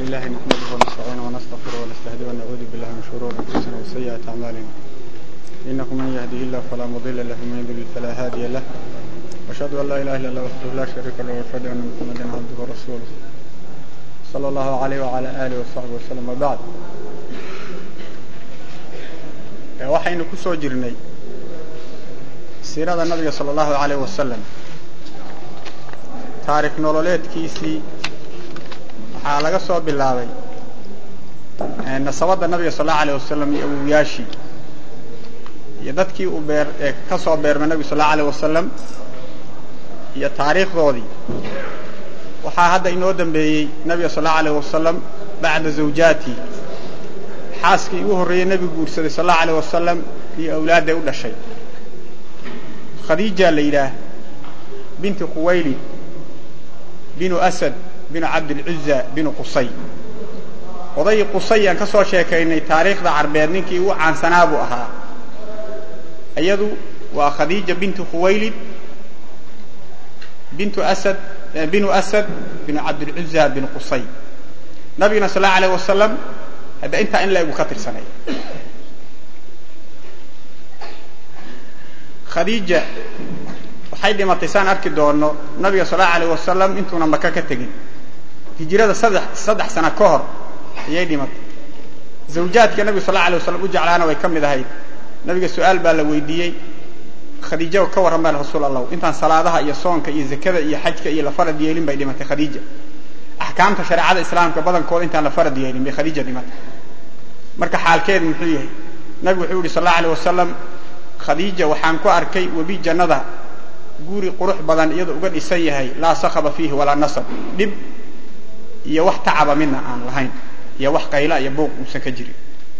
لله نحمده ونستعينه ونستغفره ونستهديه ونعوذ بالله من شرور انفسنا وسيئات اعمالنا انه من يهده الله فلا مضل له ومن يضلل فلا هادي له واشهد ان لا اله الا الله وحده لا شريك له واشهد ان محمدا عبده ورسوله صلى الله عليه وعلى اله وصحبه وسلم وبعد waxaynu ku soo jirnay siirada nabiga sala allahu alayh wasalam taarikh nololeedkiisii waxaa laga soo bilaabay nasabadda nabiga sal allahu alayh wasalam iyo awowyaashii iyo dadkii uu beer ee ka soo beermay nabiga sal allahu alayh wasalam iyo taariikhdoodii waxaa hadda inoo dambeeyey nabiga sal allahu alayh wasalam bacda zawjaati xaaskii ugu horreeyey nebigu guursaday sal allahu alayh wasalam iyo awlaadday u dhashay khadiija la yidhaah binti khuwaylid binu asad binu cabdilcuza binu qusay odaygii qusay aan ka soo sheekaynay taariikhda carbeed ninkii ugu caansanaa buu ahaa iyadu waa khadiija bintu khuwaylid bintu asad binu asad binu cabdilcuza binu qusay nabiguna sal allahu alayh wasalam hadda intaa in la egu ka tirsanay khadiija waxay dhimatay saan arki doono nabiga sal allahu alayh wasalam intuuna maka ka tegin hijirada saddex saddex sano ka hor ayay dhimatay zawjaadka nabiga sal allau alay waslam u jeclaana way ka mid ahayd nabiga su-aal baa la weydiiyey khadiija ka warran baa rasuul allahu intaan salaadaha iyo soonka iyo zakada iyo xajka iyo la farad yeelin bay dhimatay khadiija axkaamta shareecada islaamka badankooda intaan la farad yeelin bay khadiija dhimatay marka xaalkeedu muxuu yahay nabigu wuxuu yihi sal allau alay wasalam khadiija waxaan ku arkay webi jannada guri qurux badan iyadoo uga dhisan yahay laa sakaba fiihi walaa nasab dhib iyo wax tacaba midna aan lahayn iyo wax qayla iyo buuq uusan ka jirin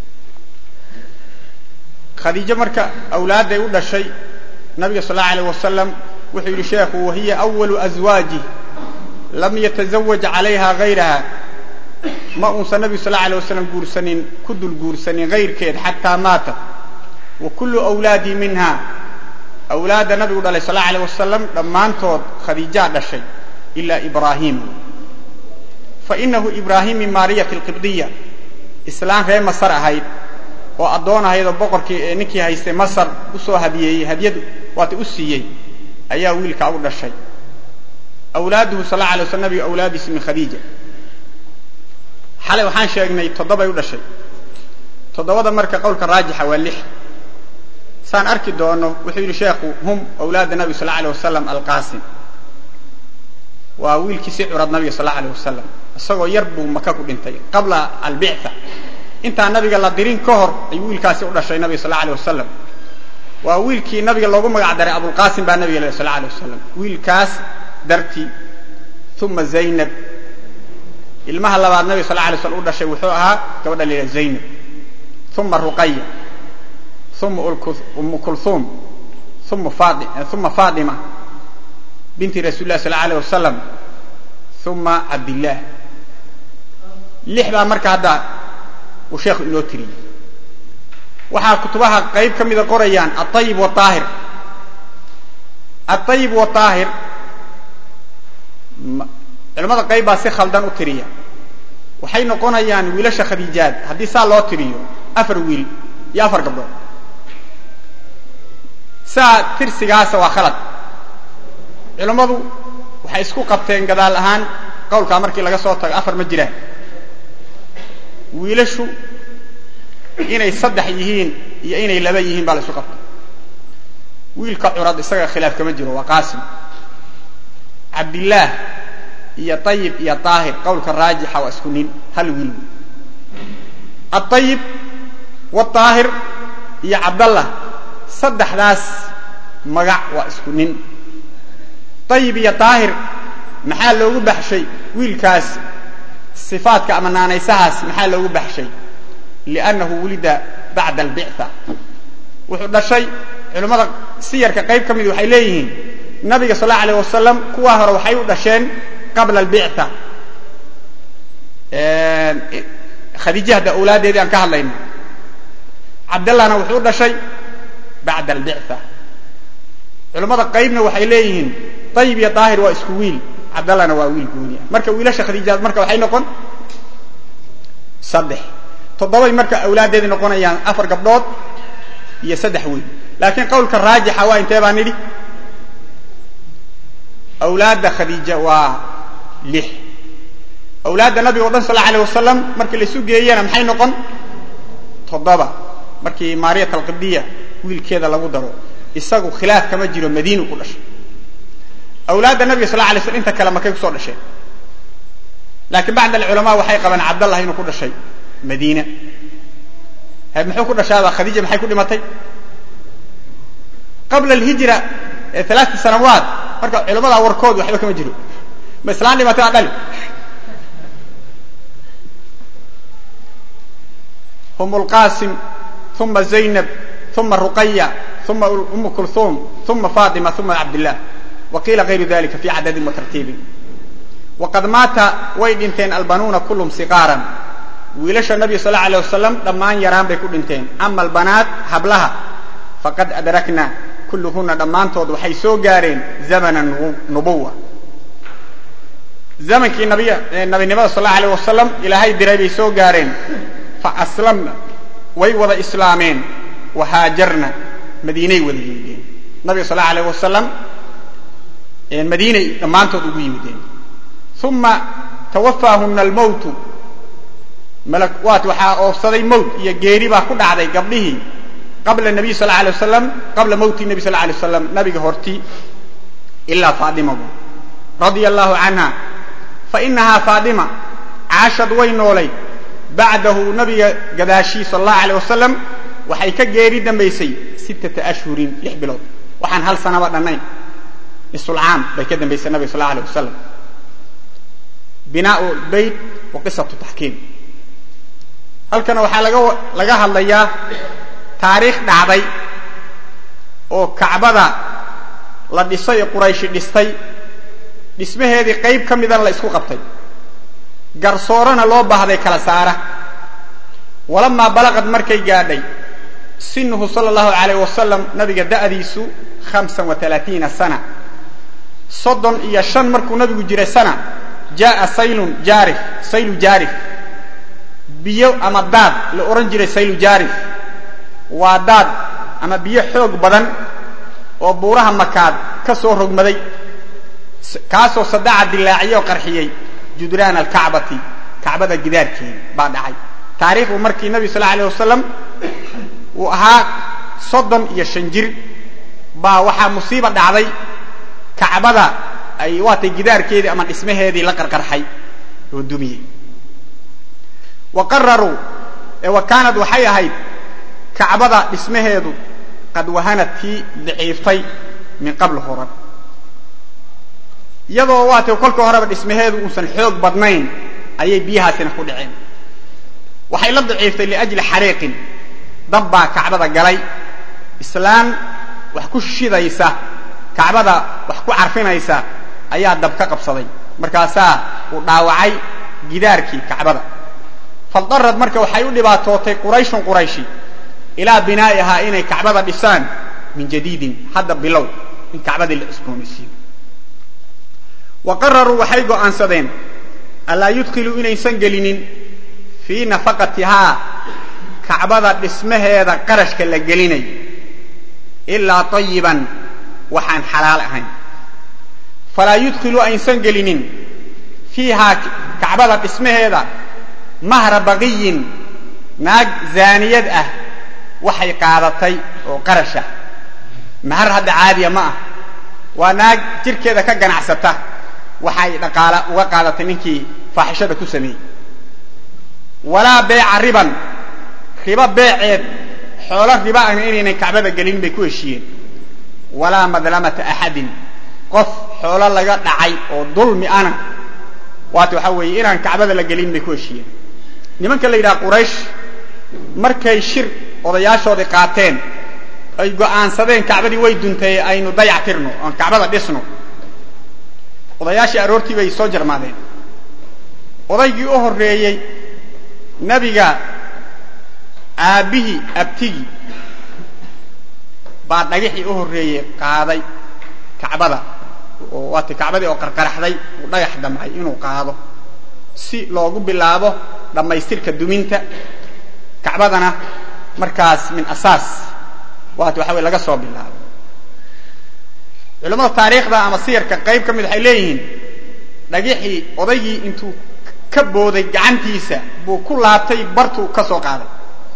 khadiijo marka awlaadday u dhashay nabiga sal allau alayh wasalam wuxuu yidhi sheekhu wahiya awalu aswaaji lam yatazawaj calayha gayraha ma uusan nabigu sal allau alay wasalam guursanin ku dul guursanin hayrkeed xataa maata wa kullu awlaadii minha awlaadda nabigu dhalay sal allau alayh wasalam dhammaantood khadiijaa dhashay ilaa ibraahim fa inahu ibraahim min maariyati alqibdiya islaan reer masar ahayd oo addoon ahayd oo boqorkii ee ninkii haystay masar usoo hadiyeeyey hadyad waata u siiyey ayaa wiilkaa u dhashay awlaaduhu sal alla alay waslam nabiga awlaadiisi min khadiija xalay waxaan sheegnay toddobay u dhashay toddobada marka qowlka raajixa waa lix saan arki doono wuxuu yidhi sheekhu hum awlaada nabiga sal alay wasalam alqaasim waa wiilkii si curad nabiga sal allau alay wasalam isagoo yar buu maka ku dhintay qabla albictha intaan nabiga la dirin ka hor ayuu wiilkaasi u dhashay nabiga sal alay wasalam waa wiilkii nabiga loogu magac daray abulqaasim baa nabiga sal alay wasalam wiilkaas dartii uma zaynab ilmaha labaad nabiga sal alay slam u dhashay wuxuu ahaa gabadha la yidhaha zaynab uma ruqaya uma umu kulhuum uma faatima binti rasuuli lah sal alay wasalam uma cabdillaah lix baa marka hadda uu sheekhu inoo tiriyey waxaa kutubaha qayb ka mida qorayaan aayib waaahir aayib waaahir culamada qayb baa si khaldan u tiriya waxay noqonayaan wiilasha khadiijaad haddii saa loo tiriyo afar wiil iyo afar gabdhood saa tirsigaasa waa khalad culammadu waxay isku qabteen gadaal ahaan qowlkaa markii laga soo tago afar ma jiraan wiilashu inay saddex yihiin iyo inay laba yihiin baa la isu qabtay wiilka curad isaga khilaaf kama jiro waa qaasim cabdillaah iyo ayib iyo daahir qowlka raajixa waa isku nin hal wiil aayib waaahir iyo cabdallah saddexdaas magac waa isku nin ayib iyo daahir maxaa loogu baxshay wiilkaas sifaadka ama naanaysahaas maxaa loogu baxshay liannahu wulida bacda albictha wuxuu dhashay culimmada siyarka qayb ka mid waxay leeyihiin nabiga sal allau alayh wasalam kuwaa hore waxay u dhasheen qabla albictha khadiija hadda awlaaddeedii aan ka hadlayno cabdallahna wuxuu u dhashay bacda albictha culimmada qaybna waxay leeyihiin ayib iyo daahir waa isku wiil cabdallahna waa wiil gooni ah marka wiilasha khadiijaad marka waxay noqon saddex toddobay marka awlaaddeedii noqonayaan afar gabdhood iyo saddex weyn laakiin qawlka raajixa waa intee baa nidhi awlaadda khadiija waa lix awlaadda nabiga o dhan sal alay wasalam markii laisu geeyana maxay noqon toddoba markii maariyat alqibdiya wiilkeeda lagu daro isagu khilaaf kama jiro madiinu ku dhashay awlaadda nabiga sal lay slam inta kale makay kusoo dhasheen laakiin bacd alculamaa waxay qabaan cabdallah inuu ku dhashay madiina muxuu ku dhashaaba khadiija maxay ku dhimatay qabla alhijra ee alaata sanawaat marka culamada warkood waxba kama jiro ma islaan dhimatay aa dhali hum lqasim uma zaynab uma ruqaya uma umu kulhum uma fatima uma cabdillah wa qiila gayru dalika fi cadadin wa tartiibin waqad maata way dhinteen albanuuna kulluhum siqaaran wiilasha nabiga sal alay wasalam dhammaan yaraan bay ku dhinteen ama albanaat hablaha faqad adrakna kulluhuna dhammaantood waxay soo gaareen zamana nubuwa zamankii nabinimada sal alay wasalam ilaahay diray bay soo gaareen faaslamna way wada islaameen wahaajarna madiinay wada yimideen nabiga sal alayh wasalam madiinay dhammaantood ugu yimideen uma tawafaahuna almowtu malwaat waxaa oofsaday mowt iyo geeri baa ku dhacday gabdhihii qabla nabiy sal alay wasalam qabla mowti nabi sal alay wasalam nabiga hortii ilaa faadimabu radia allahu canha fainahaa faadima caashad way noolay bacdahu nabiga gadaashii sal allahu alay wasalam waxay ka geeri dambaysay sittata ashhurin lix bilood waxaan hal sanaba dhannayn nisulcaam bay ka dambaysay nabiga sal allahu alay wasalam binaa lbayt wa qisatu taxkiim halkana waxaa laga laga hadlayaa taariikh dhacday oo kacbada la dhisay ee qurayshi dhistay dhismaheedii qayb ka midana la isku qabtay garsoorana loo baahday kala saara walamaa balaqad markay gaadhay sinuhu sala allahu alayh wasalam nabiga da'diisu hamsan wa alaaiina sana soddon iyo shan markuu nabigu jiray sana jaaa saylun jaarif saylu jaarif biyo ama daad la odhan jiray saylu jaarif waa daad ama biyo xoog badan oo buuraha makaad ka soo rogmaday kaasoo sadaca dilaaciyey oo qarxiyey judraan alkacbati kacbada gidaarkeeda baa dhacay taariikhdu markii nabi sal alay wasalam uu ahaa soddon iyo shan jir baa waxaa musiiba dhacday kacbada ay waatay gidaarkeedii ama dhismaheedii la qarqarxay oo dumiyey wa qararuu wa kaanad waxay ahayd kacbada dhismaheedu qad wahanad tii daciiftay min qabl horan iyadoo waatay kolka horeba dhismaheedu uusan xoog badnayn ayay biyahaasina ku dhaceen waxay la daciiftay liajli xariiqin dab baa kacbada galay islaan wax ku shidaysa kacbada wax ku carfinaysa ayaa dab ka qabsaday markaasaa uu dhaawacay gidaarkii kacbada faldarad marka waxay u dhibaatootay qurayshun qurayshi ilaa binaa'ihaa inay kacbada dhisaan min jadiidin hadda bilow in kacbadii la cusboonaysiiyo wa qararuu waxay go'aansadeen allaa yudkhiluu inaysan gelinin fii nafaqatihaa kacbada dhismaheeda qarashka la gelinay ilaa tayiban waxaan xalaal ahayn falaa yudkhiluu aysan gelinin fiihaa kacbada dhismaheeda mahra baqiyin naag zaaniyad ah waxay qaadatay oo qarasha mahar hadda caadiya ma ah waa naag jirkeeda ka ganacsata waxay dhaqaala uga qaadatay ninkii faaxishada ku sameeyey walaa beeca riban ribo beeceed xoolo riba ahna inaynan kacbada gelin bay ku heshiiyeen walaa madlamata axadin qof xoolo laga dhacay oo dulmi ana waata waxaa weeye inaan kacbada la gelin bay ku heshiiyeen nimanka la yidhaha quraysh markay shir odayaashoodii qaateen ay go'aansadeen kacbadii way duntay aynu dayac tirno oon kacbada dhisno odayaashii aroortii bay soo jarmaadeen odaygii u horreeyey nebiga aabbihii abtigii baa dhagaxii u horreeyey qaaday kacbada oo waata kacbadii oo qarqaraxday uu dhagax damcay inuu qaado si loogu bilaabo dhammaystirka duminta kacbadana markaas min asaas waat waxa wey laga soo bilaabo culamada taariikhda ama siyarka qayb ka mid waxay leeyihiin dhagixii odaygii intuu ka booday gacantiisa buu ku laabtay bartuu ka soo qaaday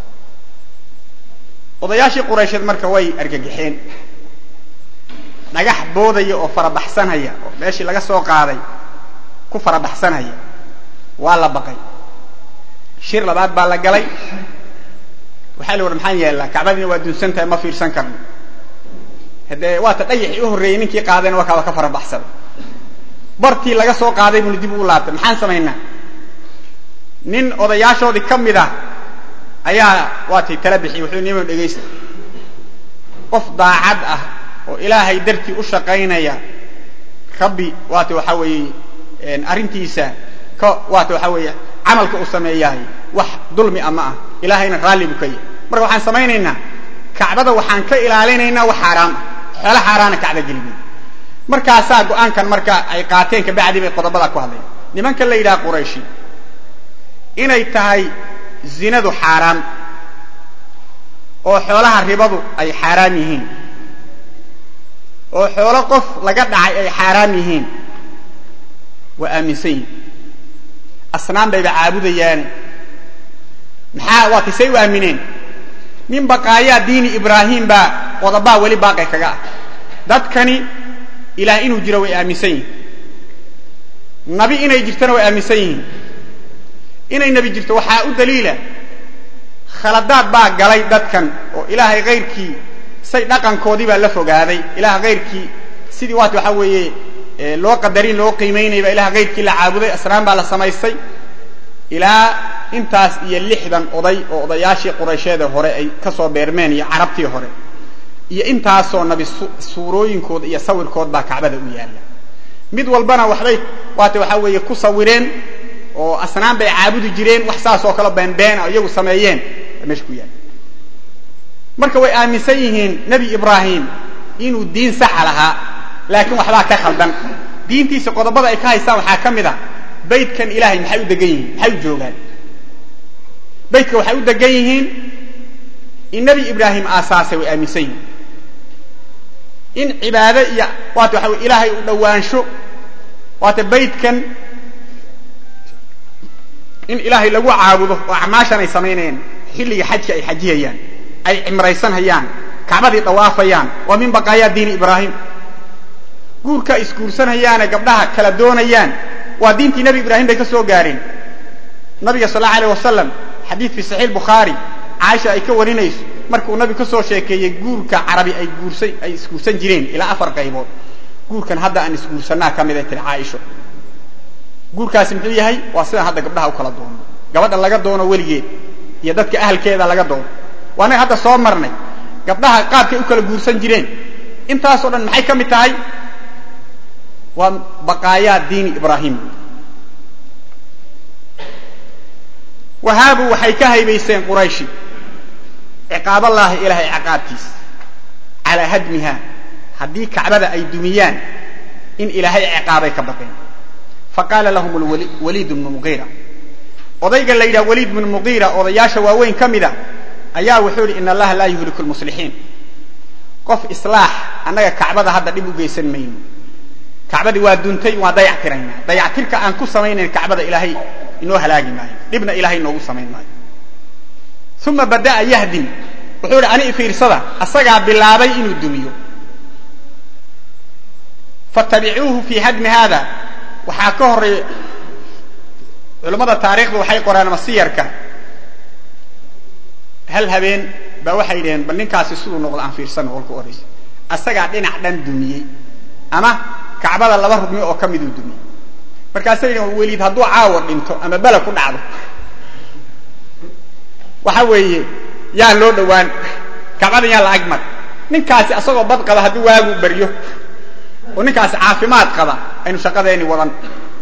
odayaashii quraysheed marka way argagixeen dhagax boodaya oo farabaxsanhaya oo meeshii laga soo qaaday ku farabaxsanhaya waa la baqay shir labaad baa la galay waxaa la war maxaan yeellaa kacbadiina waa dunsan tahay ma fiirsan karno haddee waata dhagaxii u horreeyey ninkii qaadayna waa kaaba ka farabaxsaday bartii laga soo qaaday buuna dib ugu laabtay maxaan samaynaa nin odayaashoodii ka mid ah ayaa waatay tala bixiy wuxuu nima dhegaysta qof daacad ah oo ilaahay dartii u shaqaynaya rabbi waata waxaa weeye arrintiisa ka waata waxaa weeye camalka uu sameeyahay wax dulmi ama ah ilaahayna raalli buu ka yahay marka waxaan samaynaynaa kacbada waxaan ka ilaalinaynaa wax xaaraam ah xoolo xaaraana kacba gelibay markaasaa go-aankan marka ay qaateen kabacdi bay qodobadaa ku hadlayan nimanka la yidhaha qurayshi inay tahay zinadu xaaraan oo xoolaha ribadu ay xaaraam yihiin oo xoolo qof laga dhacay ay xaaraam yihiin waa aaminsan yihin asnaan bayba caabudayaane maxaa waa kisay u aamineen nin baqaayaa diini ibraahim baa qodobaa weli baaqi kaga ah dadkani ilaah inuu jiro way aaminsan yihin nabi inay jirtana way aaminsan yihiin inay nebi jirto waxaa u daliila khaladaad baa galay dadkan oo ilaahay kayrkii say dhaqankoodii baa la fogaaday ilaah kayrkii sidii waat waxaa weeye loo qadarin loo qiimaynaya baa ilaah kayrkii la caabuday asnaan baa la samaystay ilaa intaas iyo lixdan oday oo odayaashii quraysheeda hore ay ka soo beermeen iyo carabtii hore iyo intaasoo nabi suurooyinkooda iyo sawirkood baa kacbada u yaalla mid walbana waxbay waata waxaa weeye ku sawireen oo asnaan bay caabudi jireen wax saas oo kale beenbeena oo iyagu sameeyeen baa meesha ku yaalla marka way aaminsan yihiin nebi ibraahim inuu diin saxa lahaa laakiin waxbaa ka khaldan diintiisa qodobada ay ka haystaan waxaa ka mid a baydkan ilahay maxay u degan yihiin maxay u joogaan baydka waxay u degan yihiin in nebi ibraahim aasaasay way aaminsan yihiin in cibaado iyo waata waxa wey ilaahay u dhowaansho waata baydkan in ilaahay lagu caabudo oo acmaashan ay samaynayaan xilliga xajka ay xajiyayaan ay cimraysanhayaan kacbadii dawaafayaan waa min baqaayaa diini ibraahim guurka ay isguursanayaane gabdhaha kala doonayaan waa diintii nebi ibraahim bay ka soo gaareen nabiga sal allau alayh wasalam xadiid fi saxiix bukhaari caaisha ay ka warinayso markuu nabigu ka soo sheekeeyey guurka carabi ay guursa ay isguursan jireen ilaa afar qaybood guurkan hadda aan isguursanaa ka mid ay tiri caaisho guurkaasi muxuu yahay waa sidaan hadda gabdhaha u kala doono gabadha laga doono weligeed iyo dadka ahalkeeda laga doono waa anaga hadda soo marnay gabdhaha qaabkay u kala guursan jireen intaasoo dhan maxay ka mid tahay waa baqaayaa diini ibraahim wahaabu waxay ka haybaysteen qurayshi ciqaaballaahi ilaahay ciqaabtiisa calaa hadmiha haddii kacbada ay dumiyaan in ilaahay ciqaabay ka baqeen faqaala lahum waliid bnu muqiira odayga la yidhaha waliid bnu muqiira odayaasha waaweyn ka mida ayaa wuxuu yidhi in allaha laa yuhliku lmuslixiin qof islaax annaga kacbada hadda dhib u geysan mayno kacbadii waa duntay waa dayactiraynaa dayactirka aan ku samaynayn kacbada ilaahay inoo halaagi maayo dhibna ilahay inoogu samayn maayo uma bada'a yahdim wuxuu yidhi ani fiirsada asagaa bilaabay inuu dumiyo fattabicuuhu fii hadmi haada waxaa ka horeeya culammada taariikhda waxay qoraan masiyarka hal habeen baa waxay yidhaheen bal ninkaasi siduu noqdo aan fiirsano kolka horaysa asagaa dhinac dhan dumiyey ama kacbada laba rugmi oo ka miduu dumiyey markaasay yidhahen weliid hadduu caawa dhinto ama bele ku dhacdo waxa weeye yaan loo dhowaan kacbadan yaan la agmar ninkaasi asagoo bad qaba hadduu waagu baryo oo ninkaasi caafimaad qaba aynu shaqadeeni wadan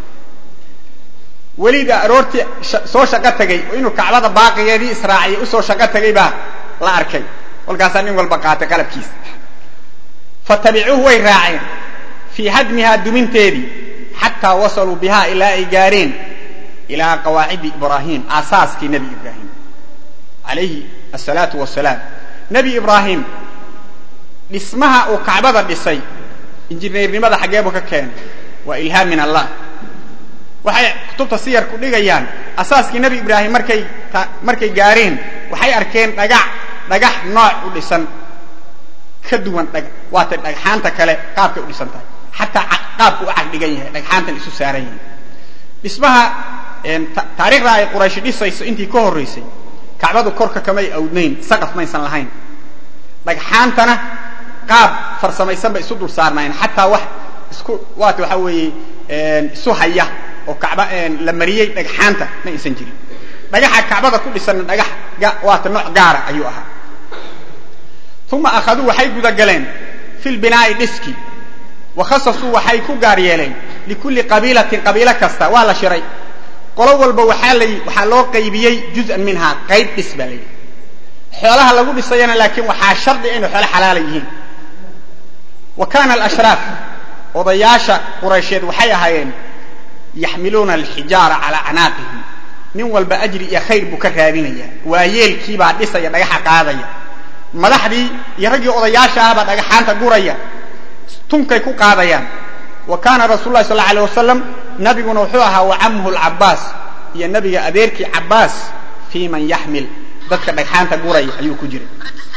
weliida aroortii soo shaqo tegay oo inuu kacbada baaqigeedii israaciyay usoo shaqo tegay baa la arkay kolkaasaa nin walba qaatay qalabkiisa fatabicuuhu way raaceen fii hadmihaa duminteedii xataa wasaluu bihaa ilaa ay gaareen ilaa qawaacidi ibraahim aasaaskii nebi ibraahim calayhi asalaatu wasalaam nebi ibraahim dhismaha uu kacbada dhisay injineernimada xaggeebu ka keenay waa ilhaam min allah waxay kutubta siyarku dhigayaan asaaskii nebi ibraahim markay markay gaareen waxay arkeen dhagax dhagax nooc u dhisan ka duwan waatay dhagxaanta kale qaabkay u dhisan tahay xataa qaabku u cagdhigan yahay dhagxaantan isu saaran yahay dhismaha taariikhda ay qurayshi dhisayso intii ka horraysay kacbadu korka kamay awdnayn saqaf maysan lahayn dhagxaantana qaab farsamaysan bay isu dul saarnaayeen xataa wax isku waata waxaa weeye isu haya oo kacba la mariyey dhagxaanta ma aysan jirin dhagaxa kacbada ku dhisanna dhagax waata nooc gaara ayuu ahaa uma akhaduu waxay gudagaleen fi lbinaa'i dhiski wa khasasuu waxay ku gaar yeeleen likulli qabiilatin qabiilo kasta waa la shiray qolo walba waxaa la waxaa loo qaybiyey juz'an minhaa qayb dhis baa la yidhi xoolaha lagu dhisayana laakiin waxaa shardi inay xoolo xalaala yihiin wa kaana alashraaf odayaasha quraysheed waxay ahaayeen yaxmiluuna alxijaara calaa canaaqihim nin walba ajri iyo khayr buu ka raadinaya waayeelkiibaa dhisaya dhagaxa qaadaya madaxdii iyo raggii odayaasha ahbaa dhagaxaanta guraya tunkay ku qaadayaan wa kaana rasul lahi sal alay wasalam nabiguna wuxuu ahaa wa camuhu lcabaas iyo nabiga adeerkii cabaas fii man yaxmil dadka dhagxaanta guraya ayuu ku jiray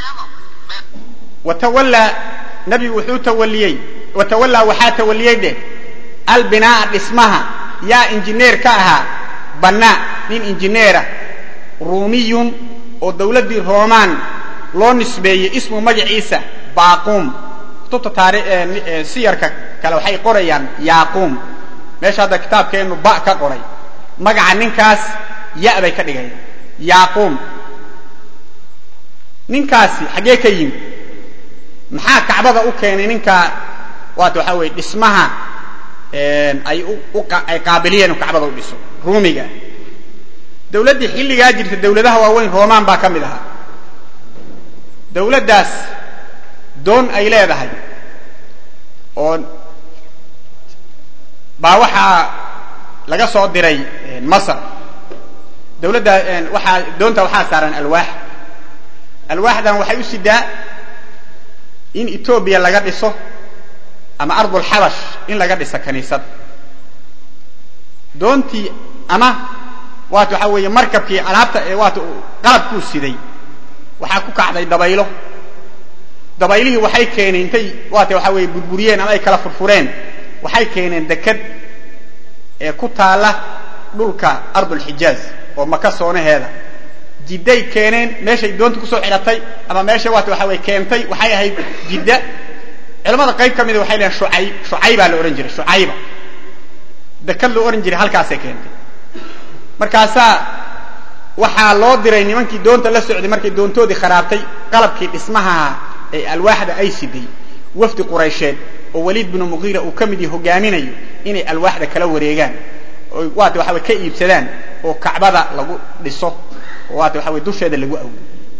watawallaa nabigu wuxuu tawaliyey watawallaa waxaa tawaliyey dheh albinaa'a dhismaha yaa injineer ka ahaa bannaa nin injineera ruumiyun oo dawladdii roomaan loo nisbeeyey ismu magaciisa baaquum kutubta taari siyarka kale waxay qorayaan yaaquum meesha hadda kitaabkeennu ba ka qoray magaca ninkaas ya bay ka dhigayaan yaaquum ninkaasi xaggee ka yimi maxaa kacbada u keenay ninkaa waata waxaa weeye dhismaha ay ay qaabiliyeen kacbada u dhiso ruumiga dawladdii xilligaa jirta dawladaha waaweyn roomaan baa ka mid ahaa dawladdaas doon ay leedahay oo baa waxaa laga soo diray masr dawladda waxaa doonta waxaa saaran alwaax alwaaxdan waxay u sidaa in etoobiya laga dhiso ama ardulxabash in laga dhiso kaniisad doontii ama waata waxaa weeye markabkii alaabta waata qalabkuu siday waxaa ku kacday dabaylo dabaylihii waxay keeneen intay waata waxaa weeye burburiyeen ama ay kala furfureen waxay keeneen deked ee ku taalla dhulka ardulxijaaz oo maka soonaheeda jidday keeneen meeshay doonta kusoo xidhatay ama meesha waata waxa weye keentay waxay ahayd jidda culamada qayb ka mida waxay leehen shucayb shucaybaa la odhan jiray shucayba dekad loo odhan jiray halkaasay keentay markaasaa waxaa loo diray nimankii doonta la socday markay doontoodii kharaabtay qalabkii dhismaha ee alwaaxda ay siday wafdi quraysheed oo waliid binu muqiira uu ka mid yahi hogaaminayo inay alwaaxda kala wareegaan oo waata waxa way ka iibsadaan oo kacbada lagu dhiso oo waata waxa way dusheeda lagu awdo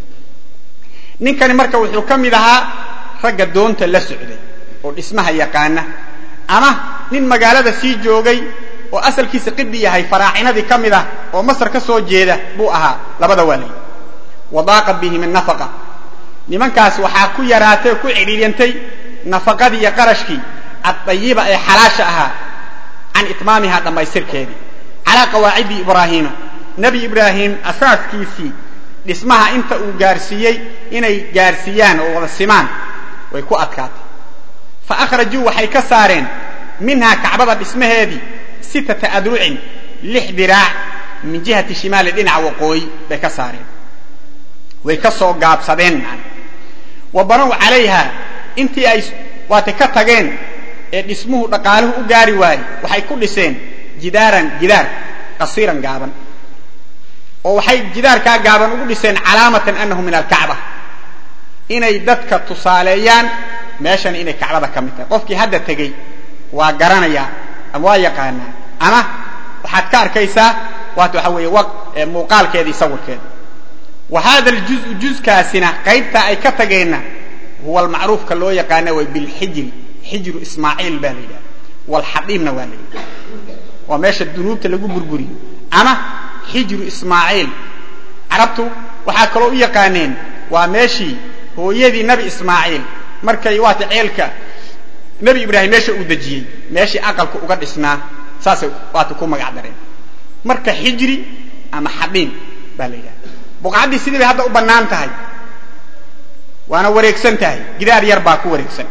ninkani marka wuxuu ka mid ahaa ragga doonta la socday oo dhismaha yaqaana ama nin magaalada sii joogay oo asalkiisa qibdi yahay faraacinadii ka mid ah oo masar ka soo jeeda buu ahaa labada waalay wadaaqa bihim nafaqa nimankaas waxaa ku yaraatay oo ku cidhiiryantay nafaqadii iyo qarashkii addayiba ee xalaasha ahaa can itmaamihaa dhammaystirkeedii calaa qawaacidi ibraahiima nebi ibraahim asaaskiisii dhismaha inta uu gaarsiiyey inay gaarsiiyaan oo wada simaan way ku adkaatay fa akhrajuu waxay ka saareen minhaa kacbada dhismaheedii sittata adrucin lix diraac min jihati shimaali dhinaca waqooyi bay ka saareen way ka soo gaabsadeen wa banow calayha intii ay waatay ka tageen ee dhismuhu dhaqaaluhu u gaari waayey waxay ku dhiseen jidaaran jidaar qasiiran gaaban oo waxay jidaarkaa gaaban ugu dhiseen calaamatan annahu min alkacba inay dadka tusaaleeyaan meeshan inay kacbada ka mid tahay qofkii hadda tegey waa garanayaa ama waa yaqaanaa ama waxaad ka arkaysaa waata waxaa weeye muuqaalkeedii sawirkeeda wa hada aljuzu juzkaasina qaybtaa ay ka tageenna huwa almacruufka loo yaqaana way bilxijri xijru ismaaciil baa la yidhaha walxadiimna waa la yidhaha waa meesha dunuubta lagu burburiyo ama xijru ismaaciil carabtu waxaa kaloo u yaqaaneen waa meeshii hooyadii nebi ismaaciil markay waata ceelka nebi ibraahim meesha uu dejiyey meeshii aqalka uga dhisnaa saasay waata ku magac dareen marka xijri ama xadhiin baa la yidhaha buqcaddii sidii bay hadda u bannaan tahay waana wareegsan tahay gidaar yar baa ku wareegsan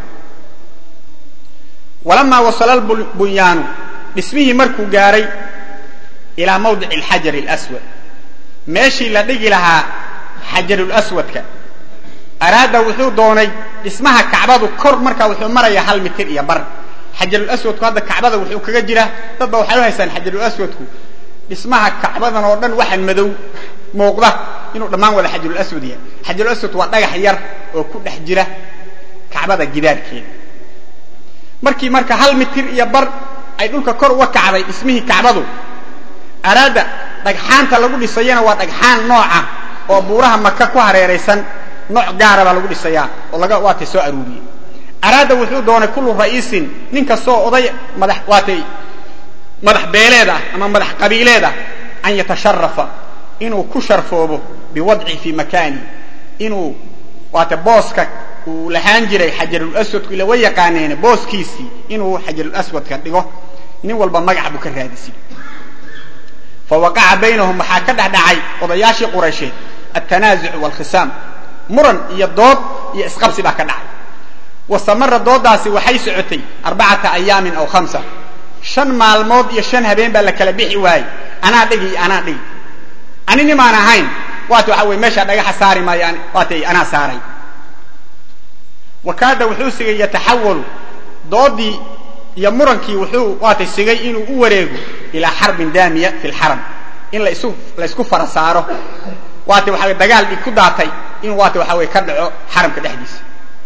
walamaa wasala lbunyaanu dhismihii markuu gaaray ilaa mawdici alxajar alaswad meeshii la dhigi lahaa xajarulaswadka araada wuxuu doonay dhismaha kacbadu kor markaa wuxuu marayaa hal mitir iyo bar xajarulaswadku hadda kacbada wuxuu kaga jiraa dadba waxay u haystaan xajarulaswadku dhismaha kacbadan oo dhan waxaan madow muuqda inuu dhammaan wada xajarulaswad yahay xajarulaswad waa dhagax yar oo ku dhex jira kacbada gidaarkeeda markii marka hal mitir iyo bar ay dhulka kor uga kacday dhismihii kacbadu araada dhagxaanta lagu dhisayana waa dhagxaan nooca oo buuraha maka ku hareeraysan nooc gaara baa lagu dhisayaa oo laga waatay soo aruuriyey araada wuxuu doonay kullu ra'iisin nin kastoo oday madax waatay madax beeleed ah ama madax qabiileed ah an yatasharafa inuu ku sharfoobo biwadci fii makaani inuu waata booska uu lahaan jiray xajarulaswadku ila wa yaqaaneene booskiisii inuu xajarulaswadka dhigo nin walba magac buu ka raadisay fawaqaca baynahum waxaa ka dhexdhacay odayaashii quraysheed altanaazuc waalkhisaam muran iyo dood iyo isqabsi baa ka dhacay wastamara doodaasi waxay socotay arbacata ayaamin aw hamsa shan maalmood iyo shan habeen baa la kala bixi waayey anaa dhigi iyo anaa dhigi ani nimaan ahayn waata waxa weye meeshaa dhagaxa saari maayo waatay anaa saaray wakaada wuxuu sigay yataxawalu doodii iyo murankii wuxuu waatay sigay inuu u wareego ilaa xarbin daamiya fi lxaram in laisu laysku fara saaro waata waxa dagaal dhig ku daatay in waata waxa weye ka dhaco xaramka dhexdiisa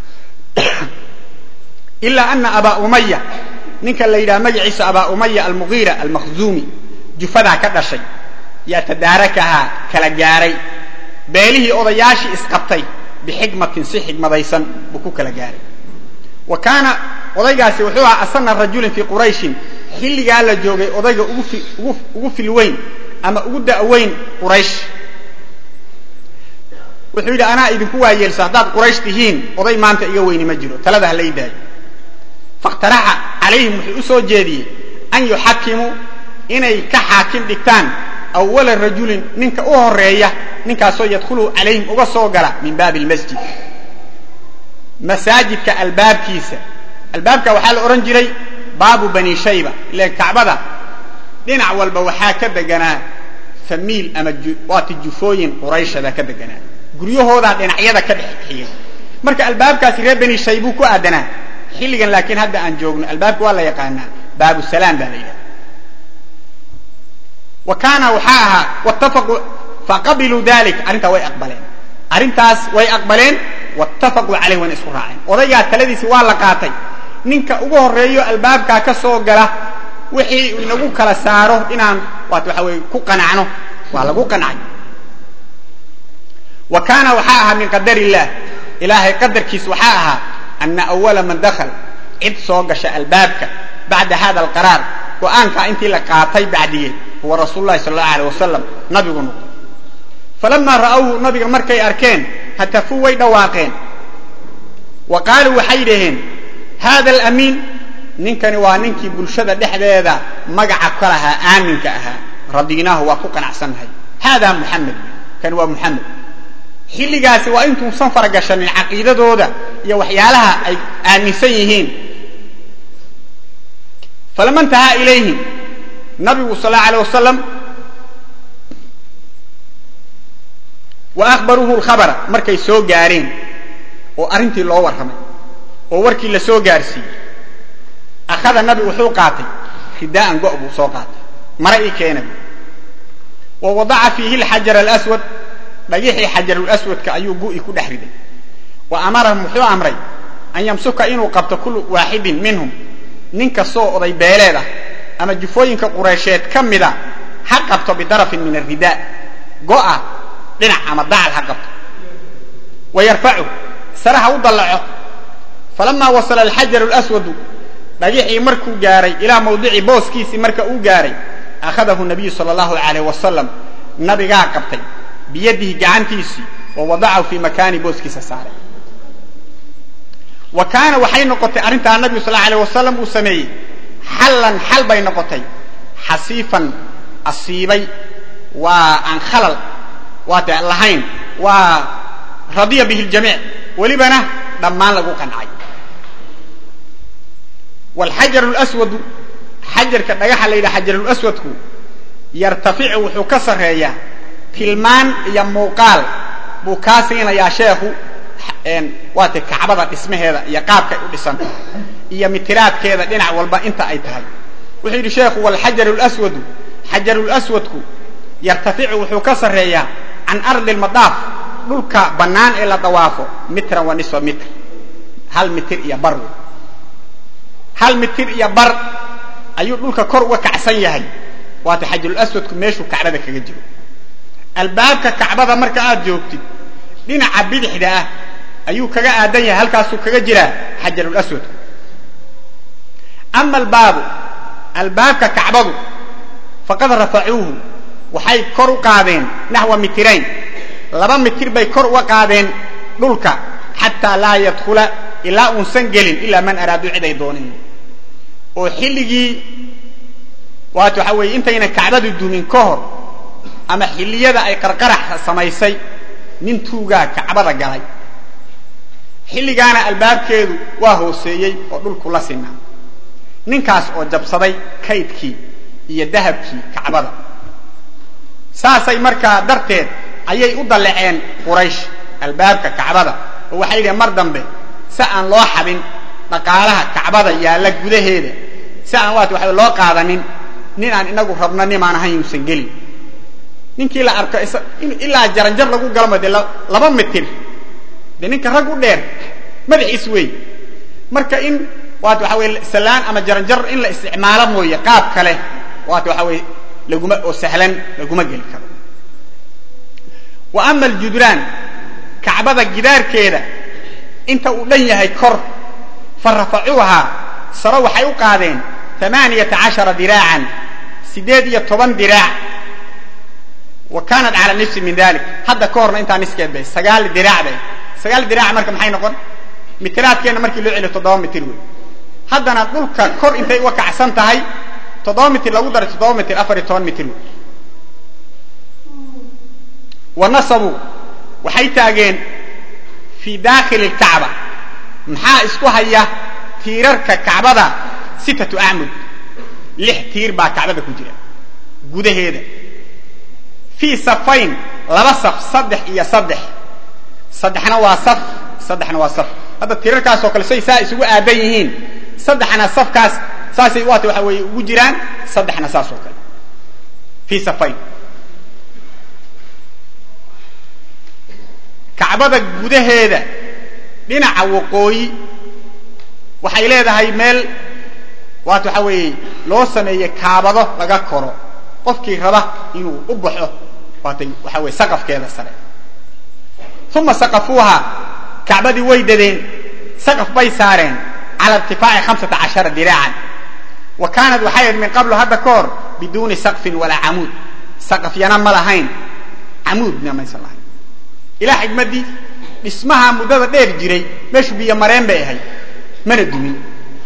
ilaa ana abaa umaya ninka la yidhaha magaciisa abaa umaya almugiira almakhzuumi jufadaa ka dhashay yaa tadaarakahaa kala gaaray beelihii odayaashii isqabtay bixikmatin si xikmadaysan buu ku kala gaaray wa kaana odaygaasi wuxuu ahaa asana rajulin fii qurayshin xilligaa la joogay odayga ugu filweyn ama ugu da'weyn quraysh wuxuu yidhi anaa idinku waayeelsa haddaad quraysh tihiin oday maanta iga weyni ma jiro talada ha lay daayo fakhtaraxa calayhim wuxuu u soo jeediyey an yuxakimuu inay ka xaakim dhigtaan awala rajulin ninka u horeeya ninkaasoo yadkhulu calayhim uga soo gala min baabi lmasjid masaajidka albaabkiisa albaabka waxaa la odhan jiray baabu bani shayba ilan kacbada dhinac walba waxaa ka deganaa famiil ama waati jufooyin qurayshada ka deganaa guryahoodaa dhinacyada ka dhex xigay marka albaabkaasi reer bani shaybuu ku aadanaa xilligan laakiin hadda aan joogno albaabka waa la yaqaanaa baabu salaam baa la yidhaha wa kaana waxaa ahaa wattafaquu faqabiluu dalik arrintaa way aqbaleen arrintaas way aqbaleen wattafaquu caleyh wayna isku raaceen odaygaa taladiisi waa la qaatay ninka ugu horeeyo albaabkaa ka soo gala wixii inagu kala saaro inaan waat waxa weye ku qanacno waa lagu qancay wa kaana waxaa ahaa min qadar illah ilaahay qadarkiis waxaa ahaa ana awala man dakal cid soo gasha albaabka bacda hada alqaraar go-aankaa intii la qaatay bacdigeed huwa rasuulu lahi sal allahu alيh wasalam nabigu noqday falamaa ra'awhu nabiga markay arkeen hatafuu way dhawaaqeen wa qaaluu waxay dhaheen hada alamiin ninkani waa ninkii bulshada dhexdeeda magaca ka lahaa aaminka ahaa radinaahu waa ku qanacsannahay hada muxamed kani waa muxamed xilligaasi waa intuusan faragashanin caqiidadooda iyo waxyaalaha ay aaminsan yihiin falama intahaa ilayhim nabigu sal allau alيh wasalam wa akhbaruuhu lkhabara markay soo gaareen oo arrintii loo warramay oo warkii la soo gaarsiiyey akhada nabigu wuxuu qaatay ridaa'an go' buu soo qaatay mara ii keena bu wa wadaca fiihi alxajar alaswad dhagixii xajarulaswadka ayuu gu'i ku dhex riday wa amarahum wuxuu amray an yamsuka inuu qabto kullu waaxidin minhum nin kastoo oday beeleed ah ama jufooyinka qureysheed ka mida ha qabto bidarafin min aridaa go'a dhinac ama dacal ha qabto wa yarfacu sare ha u dallaco falamaa wasala alxajaru lswadu dhagixii markuu gaaray ilaa mawdici booskiisii marka uu gaaray akhadahu nabiyu sala allahu alayh wasalam nabigaa qabtay biyadihi gacantiisii wa wadacahu fii makaani booskiisa saaray wa kaana waxay noqotay arrintaa nabigu sal alay wasalam uu sameeyey xallan xal bay noqotay xasiifan asiibay waa aan khalal waate lahayn waa radiya bihi ljamiic welibana dhammaan lagu qancay wlxajar lswadu xajarka dhagaxa la yidhaha xajarulaswadku yartaficu wuxuu ka sarreeyaa tilmaan iyo muuqaal buu kaa siinayaa sheekhu waate kacbada dhismaheeda iyo qaabkay u dhisan iyo mitiraadkeeda dhinac walba inta ay tahay wuxuu yidhi sheekhu wlxajaru lswadu xajarulaswadku yartaficu wuxuu ka sarreeyaa can ardi lmadaaf dhulka bannaan ee la dawaafo mitran wa nisfa mitr hal mitir iyo bar hal mitir iyo bar ayuu dhulka kor uga kacsan yahay waata xajarulaswadku meeshuu kacbada kaga jiro albaabka kacbada marka aad joogtid dhinaca bidixda ah ayuu kaga aadan yahay halkaasuu kaga jiraa xajarulaswadku ama albaabu albaabka kacbadu faqad rafacuuhu waxay kor u qaadeen naxwa mitirayn laba mitir bay kor uga qaadeen dhulka xataa laa yadkhula ilaa uunsan gelin ilaa man araadu cid ay dooneen oo xilligii waat waxa weeye intayna kacbadu dumin ka hor ama xilliyada ay qarqarax samaysay nin tuugaa kacbada galay xilligaana albaabkeedu waa hooseeyey oo dhulku la sinaa ninkaas oo jabsaday kaydkii iyo dahabkii kacbada saasay markaa darteed ayay u dalleceen quraysh albaabka kacbada oo waxay yidhaheen mar dambe si aan loo xadin dhaqaalaha kacbada yaalla gudaheeda si aan waat waxa loo qaadanin nin aan inagu rabno nimaan ahayn inuusan gelin ninkii la arko ilaa jaranjar lagu galmo dee laba mitir dee ninka rag u dheer madaxiis wey marka in waat waxa weye salaan ama jaranjar in la isticmaalo mooye qaab kale waat waxa weye laguma oo sahlan laguma geli karo wa ama aljudraan kacbada gidaarkeeda inta uu dhan yahay kor fa rafacuuhaa saro waxay u qaadeen amaaniyata cashara diraacan siddeed iyo toban diraac wa kaanat cala nifsi min dalik hadda ka horna intaa niskeed bay sagaal diraac bay sagaal diraac marka maxay noqon mitiraadkeenna markii loo celiyo toddoba mitir wey haddana dhulka kor intay uga kacsan tahay toddoba mitir lagu daray toddoba mitir afar iyo toban mitir wey wa nasabuu waxay taageen fii daakhili lkacba maxaa isku haya tiirarka kacbada sittatu acmud lix tiir baa kacbada ku jira gudaheeda fii safayn laba saf saddex iyo saddex saddexna waa saf saddexna waa saf hadda tiirarkaas oo kale say saa isugu aadan yihiin saddexna safkaas saasay waata waxa weeye ugu jiraan saddexna saas oo kale fii safayn kacbada gudaheeda dhinaca waqooyi waxay leedahay meel waat waxa weeye loo sameeyey kaabado laga koro qofkii raba inuu u baxo waatay waxa weye saqafkeeda sare uma saqafuuha kacbadii way dadeen saqaf bay saareen cala irtifaaci hamsata cashara diraacan wa kaanat waxay ahayd min qablu hadda ka hor biduuni saqfin walaa camuud saqafyana ma lahayn camuudna maysan lahayn ilaa xigmaddii dhismaha muddada dheer jiray meeshu biyo mareen bay ahayd mana dumin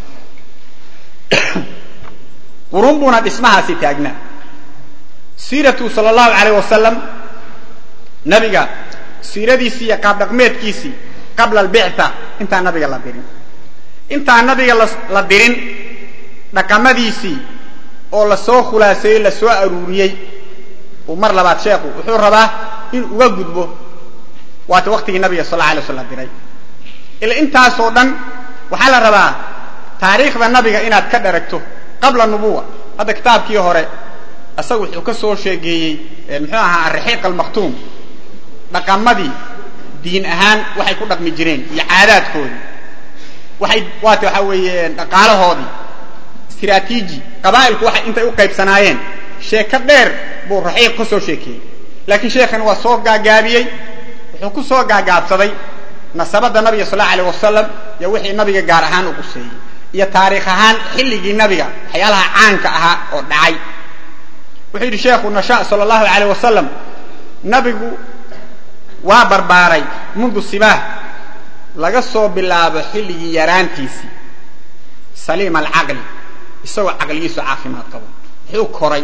qurun buuna dhismahaasi taagnaa siiratu sal allahu alayh wasalam nabiga siiradiisii iyo qaab dhaqmeedkiisii qabla albicta intaan nabiga la dirin intaan nabiga la dirin dhaqamadiisii oo lasoo khulaaseeyey lasoo aruuriyey uu mar labaad sheekhu wuxuu rabaa in uga gudbo waata waktigii nabiga sal alla alay sl la diray ila intaasoo dhan waxaa la rabaa taariikhda nabiga inaad ka dharagto qabla nubuwa hadda kitaabkii hore isaga wuxuu ka soo sheegeeyey muxuu ahaa araxiiq almaktuum dhaqamadii diin ahaan waxay ku dhaqmi jireen iyo caadaadkoodii waxay waata waxaa weeye dhaqaalahoodii istraatiiji qabaa'ilku waxay intay u qaybsanaayeen sheeko dheer buu raxiiq ka soo sheekeeyey laakiin sheekhan waa soo gaagaabiyey wuxuu ku soo gaagaabsaday nasabada nabiga sal allau alayh wasalam iyo wixii nabiga gaar ahaan u quseeyey iyo taariikh ahaan xilligii nabiga waxyaalaha caanka ahaa oo dhacay wuxuu yidhi sheekhu nasha sala allahu alayh wasalam nabigu waa barbaaray mundu sibaah laga soo bilaabo xilligii yaraantiisii saliima alcaqli isagoo caqligiisu caafimaad qabo wuxuu koray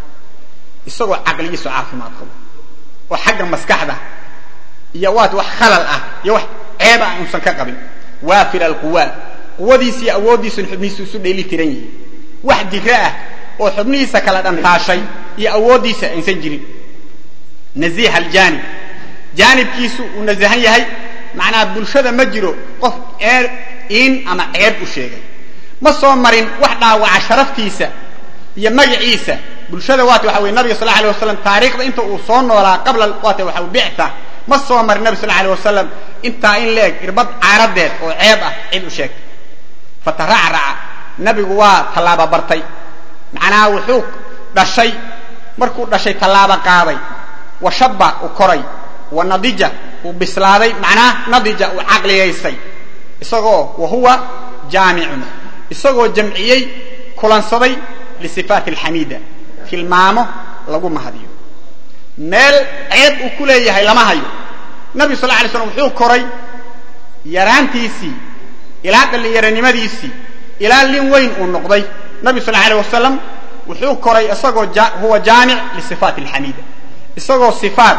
isagoo caqligiisu caafimaad qabo oo xagga maskaxda iyo waat wax khalal ah iyo wax ceeb ah uusan ka qabin waafir alquwaa quwadiisa iyo awooddiisun xubnihiisu isu dheeli tiran yihiin wax jiro ah oo xubnihiisa kala dhantaashay iyo awooddiisa aysan jirin naziih aljaanib jaanibkiisu uu nasahan yahay macnaha bulshada ma jiro qof eer in ama ceeb u sheegay ma soo marin wax dhaawaca sharaftiisa iyo magaciisa bulshada waata waxa weye nabiga sal alay wasalam taariikhda inta uu soo noolaa qabla waata waxa bicta ma soo marin nabi sal alay wasalam intaa in leeg irbad caaradeed oo ceeb ah cid u sheegtay fataracraca nabigu waa tallaaba bartay macnaha wuxuu dhashay markuu dhashay tallaaba qaaday wa shabba u koray wa nadija uu bislaaday macnaha nadija uu caqliyaysay isagoo wa huwa jaamicun isagoo jamciyey kulansaday lisifaati alxamiida tilmaamo lagu mahadiyo meel ceeb uu ku leeyahay lama hayo nabigu sal lay slam wuxuu koray yaraantiisii ilaa dhallinyaronimadiisii ilaa lin weyn uu noqday nabigu sal alay wasalam wuxuu koray isagoo huwa jaamic lisifaati alxamiida isagoo sifaat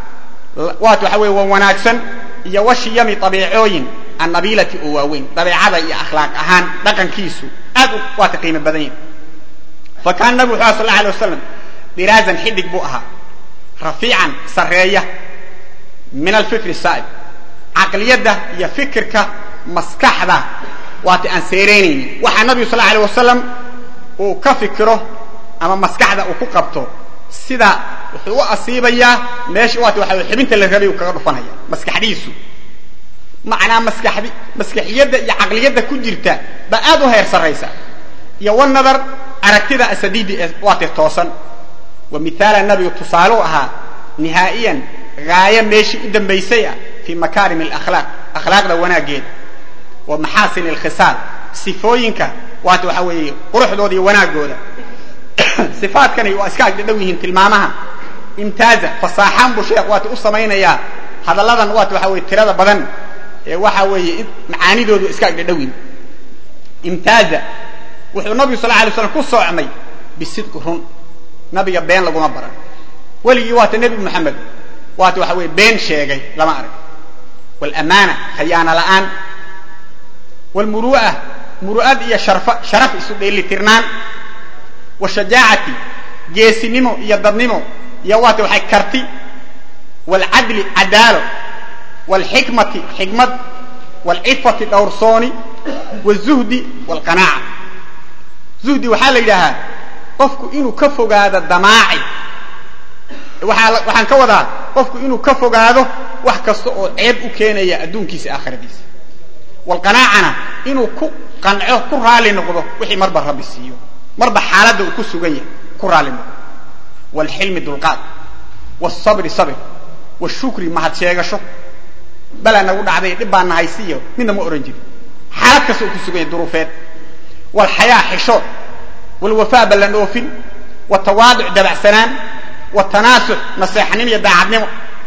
waat waxa weye wa wanaagsan iyo washiyami abiicooyin annabiilati oo waaweyn dabeecada iyo akhlaaq ahaan dhaqankiisu aad u waata qiimo badan yahi fa kaana nabigu wuxu aha sal la alay wasalam diraazan xidig buu ahaa rafiican sarreeya min alfikri saa'ib caqliyadda iyo fikirka maskaxda waata aan seereynaynin waxaa nabigu sal alay wasalam uu ka fikiro ama maskaxda uu ku qabto sida wuxuu u asiibayaa meesha waata waxa xibinta la rabay uu kaga dhufanaya maskaxdiisu macnaa maskaxdi maskaxiyadda iyo caqliyadda ku jirta baa aad u heer sarraysa iyo wanadar aragtida asadiidi ee waate toosan wa mithaala nabigu tusaaluu ahaa nihaa'iyan gaayo meeshii u dambaysay ah fii makaarim alakhlaaq akhlaaqda wanaaggeeda wa maxaasin alkhisaal sifooyinka waata waxa weeye quruxdooda iyo wanaaggooda sifaadkani waa iska agdhadhow yihiin tilmaamaha imtaaza fasaaxaan buu sheekh waata u samaynayaa hadalladan waata waxa weye tirada badan ee waxa weeye macaanidoodu iska agdhadhowin imtaaza wuxuu nabigu sal alay slam ku soocmay bisidqi run nabiga been laguma baran weligii waata nebi moxamed waata waxa weye been sheegay lama arag wlamaana khayaana la'aan wlmuru'a muru'ad iyo sharaf isu dheelitirnaan washajaacati geesinimo iyo dadnimo iyo waata waxay karti waalcadli cadaalo waalxikmati xikmad waalcifati dhowrsooni wاzuhdi wاlqanaaca zuhdi waxaa la yidhaahaa qofku inuu ka fogaado damaaci waxaan ka wadaa qofku inuu ka fogaado wax kasta oo ceeb u keenaya adduunkiisa aakhiradiisa waalqanaacana inuu ku qanco ku raali noqdo wixii marba rabbi siiyo marba xaaladda uu ku sugan yahay ku raali noqdo waalxilmi dulqaad waalsabri sabir washukri mahad sheegasho balaa nagu dhacday dhib baa nahaysiiyo midna ma ohan jirin xaalad kasta uu ku sugan yahay duruufeed waalxayaa xishood waalwafaa ballan oofin watawaaduc dabacsanaan watanaasux naseexanin iyo daacadnimo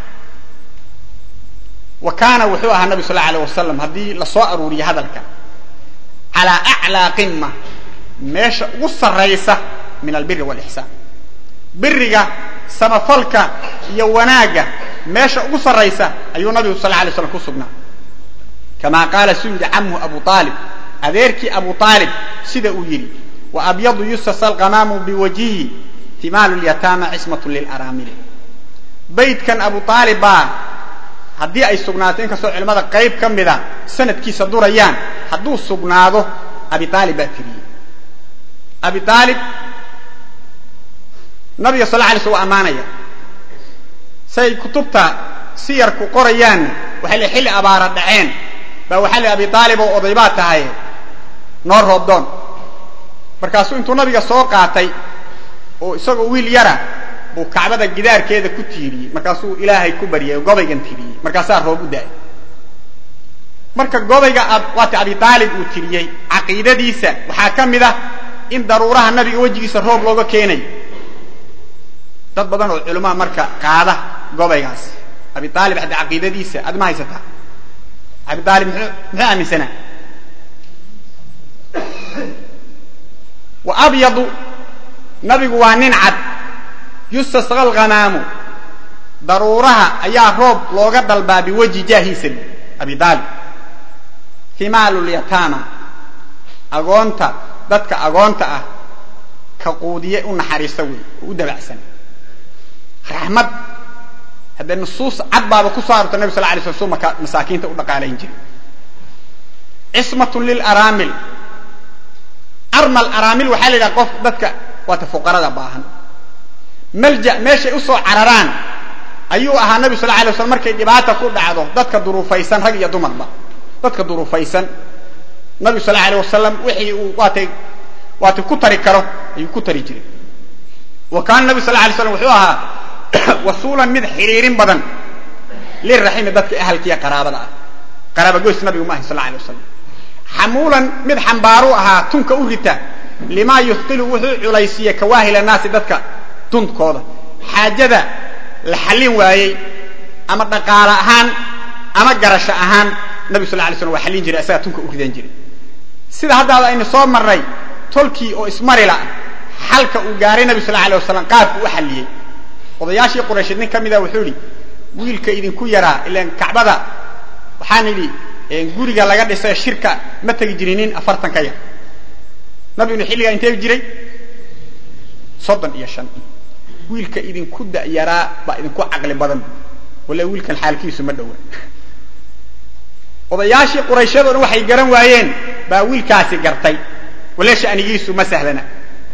wa kaana wuxuu ahaa nabi sal alay wasalam haddii la soo aruuriyo hadalka calaa aclaa qima meesha ugu sarraysa min albiri waalixsaan biriga samafalka iyo wanaagga meesha ugu sarraysa ayuu nabigu sal alay slam ku sugnaa kama qaala suu yidhi camhu abu aalib adeerkii abu aalib sida uu yidhi wa abyadu yusas alqamaamu biwajhihi timaalu lyataama cismatu lilaraamili baydkan abu aalib baa haddii ay sugnaato inkastoo culimmada qayb ka mida sanadkiisa durayaan hadduu sugnaado abi aalib baa tiriyey abi aalib nabiga sal la alay sl wa ammaanaya say kutubta siyarku qorayaanna waxay le xilli abaara dhaceen baa waxaa le abi aalib oo oday baa tahay noo roobdoon markaasuu intuu nabiga soo qaatay oo isagoo wiil yara buu kacbada gidaarkeeda ku tiiriyey markaasuu ilaahay ku baryay oo gobaygan tiriyey markaasaa roob u da-ay marka gobayga waata abi aalib uu tiriyey caqiidadiisa waxaa ka mid ah in daruuraha nabiga wejigiisa roob looga keenayo dad badan oo culamaa marka qaada gobaygaas abi aalib hadda caqiidadiisa aad ma haysataa abi aalib muxuu muxuu aaminsanaa wa abyadu nabigu waa nin cad yustasqa alghamaamu daruuraha ayaa roob looga dalbaa biwajhi jaahiisa abi aalib himaalu lyataama agoonta dadka agoonta ah ka quudiye u naxariista wey oo u dabacsan raxmad haddee nusuus cad baaba ku soo arorta nabig sal lay sl su masaakiinta u dhaqaalayn jiray cismatun lilaraamil armal araamil waxaa la yidhaha qof dadka waata fuqarada baahan malja meeshay usoo cararaan ayuu ahaa nabi sal lay slam markay dhibaata ku dhacdo dadka duruufaysan rag iyo dumarba dadka duruufaysan nabigu sal alay wasalam wixii uu waatay waatay ku tari karo ayuu ku tari jiray wa kaana nabi sal lay slam wuxuu ahaa wasuulan mid xiriirin badan liraximi dadka ahalkiiya qaraabada ah qaraabagoys nabigu ma ahay sal alay wasalam xamuulan mid xambaaru ahaa tunka u rita limaa yuhqilu wuxuu culaysiiye kawaahil naasi dadka dunkooda xaajada la xallin waayey ama dhaqaale ahaan ama garasho ahaan nabig sal lay slam waa xallin jiray asagaa tunka u ridan jiray sida haddaada aynu soo marray tolkii oo ismarila xalka uu gaaray nabi sal alay wasalam qaabku u xalliyey odayaashii quraysheed nin ka mida wuxuu idhi wiilka idinku yaraa ilan kacbada waxaan idhi guriga laga dhisay shirka ma tegi jirin nin afartan ka yar nabigunu xilligaa intee jiray soddon iyo shan wiilka idinku da'yaraa baa idinku caqli badan walla wiilkan xaalkiisu ma dhowa odayaashii qurayshyado dhan waxay garan waayeen baa wiilkaasi gartay walla shanigiisu ma sahlana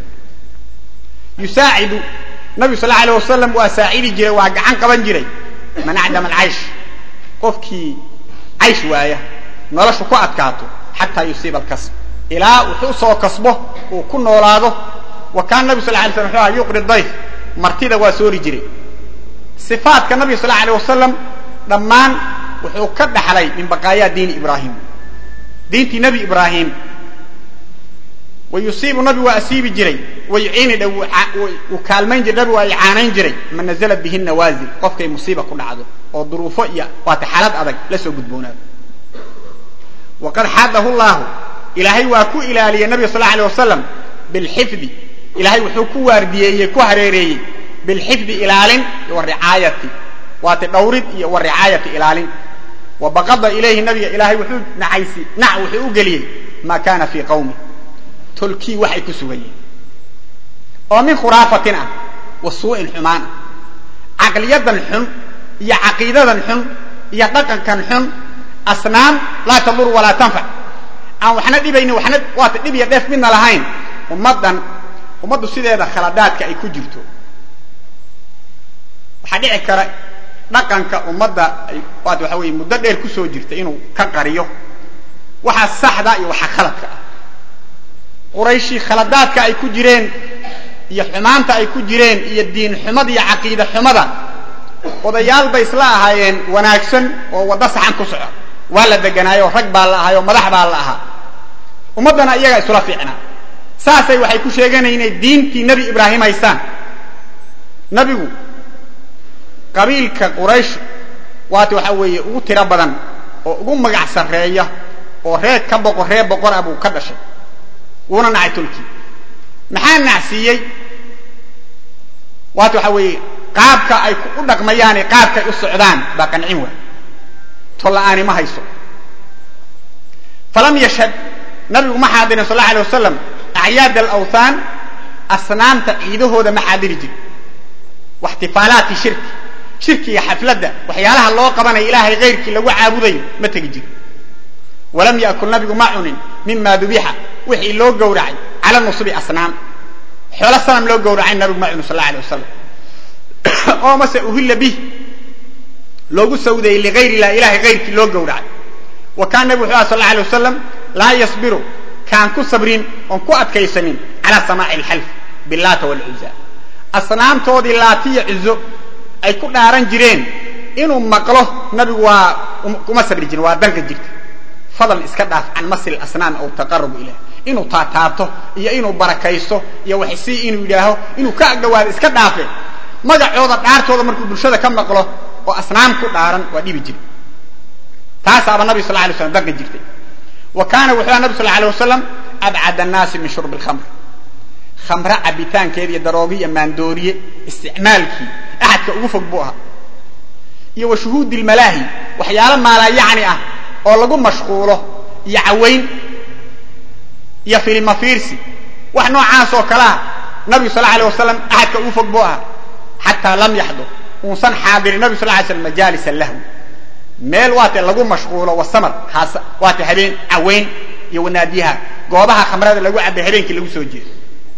yusaacidu nabigu sal alay wasalam waa saacidi jiray waa gacan qaban jiray man acdama alcaysh qofkii caysh waaya noloshu ku adkaato xataa yusiiba alkasb ilaa wuxuu soo kasbo uu ku noolaado wa kaana nabigu sal lay slam wuxuu aha yuqri dayf martida waa soori jiray sifaadka nabiga sal alay wasalam dhammaan wuxuu ka dhaxlay min baqaayaa diini ibraahim diintii nebi ibraahim wa yusiibu nabigu waa asiibi jiray wa yuciini dha wuu kaalmayn jiray nabigu waa icaanayn jiray man nazalat bihi nawaazil qofkay musiiba ku dhacdo oo duruufo iyo waata xaalad adag la soo gudboonaado waqad xaadahu llahu ilaahay waa ku ilaaliyey nabiga sal alay wasalam bilxifdi ilaahay wuxuu ku waardiyeeyey ku hareereeyey bilxifdi ilaalin wa ricaayati waata dhawrid iyo wa ricaayati ilaalin wa baqada ilayhi nabiga ilaahay wuxuu nacaysi nac wuxuu u geliyey maa kana fii qawmi tolkii waxay ku sugan yihin oo min khuraafatin ah wa suu'in xumaan ah caqliyadan xun iyo caqiidadan xun iyo dhaqankan xun asnaam laa tadur walaa tanfac aan waxna dhibaynin waxna waata dhib iyo dheef midna lahayn ummaddan ummaddu sideeda khaladaadka ay ku jirto waxaa dhici kara dhaqanka ummadda ay waata waxa weye muddo dheer kusoo jirta inuu ka qariyo waxaa saxda iyo waxaa khaladka ah qurayshi khaladaadka ay ku jireen iyo xumaanta ay ku jireen iyo diin xumada iyo caqiida xumada odayaal bay isla ahaayeen wanaagsan oo waddo saxan ku soco waa la deganaayo rag baa la ahaayoo madax baa la ahaa ummaddana iyagaa isula fiicnaa saasay waxay ku sheeganaya inay diintii nebi ibraahim haystaan nebigu qabiilka quraysh waata waxa weeye ugu tiro badan oo ugu magac sarreeya oo reer ka boqor reer boqor ah buu ka dhashay wuuna nacay tolkii maxaa nacsiiyey waata waxa weeye qaabka ay u dhaqmayaane qaabkaay u socdaan baa qancin waay tolla-aani ma hayso falam yashhad nabigu ma xaadirin sal alla alay wasalam acyaad alawthaan asnaamta ciidahooda ma xaadiri jiri waxtifaalaati shirki shirkiga xafladda waxyaalaha loo qabanaya ilaahay kayrkii lagu caabudayo ma tegi jiri walam yakul nabigu ma cunin mima dubixa wixii loo gowracay cala nusubi asnaam xoolo sanam loo gowracay nabigu ma cunin sal alla alay wasalam oo mase uhilla bih loogu sawdayey ligayr ilah ilahay kayrkii loo gowracay wa kaana nabigu wuxuu aha sal alla alay wasalam laa yasbiru kaan ku sabrin oon ku adkaysanin calaa samaaci alxalf billaata walcuza asnaamtoodii laatiya cuzo ay ku dhaaran jireen inuu maqlo nabigu waa kuma sabri jirin waa danka jirta fadlan iska dhaaf can masil asnaam aw taqarub ilah inuu taataabto iyo inuu barakaysto iyo waxsii inuu yidhaaho inuu ka agdhawaado iska dhaafe magacooda dhaartooda markuu bulshada ka maqlo oo asnaam ku dhaaran waa dhibi jiray taasaaba nabi sal lay slam daqi jirtay wa kaana wuxuu aha nabi sal alay wasalam abcad annaasi min shurbi lkhamr khamre cabitaankeeda iyo daroogi iyo maandooriye isticmaalkii axadka ugu fog buu ahaa iyo wa shuhuudi lmalaahi waxyaalo maalayacni ah oo lagu mashquulo iyo cawayn iyo filima fiirsi wax noocaas oo kale ah nabigu sal alay wasalam axadka ugu fog buu ahaa xataa lam yaxdur uusan xaadirin nabi sal lay slam majaalis lahwi meel waate lagu mashquulo wasamar haas waate habeen cawayn iyo wanaadiyaha goobaha khamrada lagu cabay habeenkii lagu soo jeedo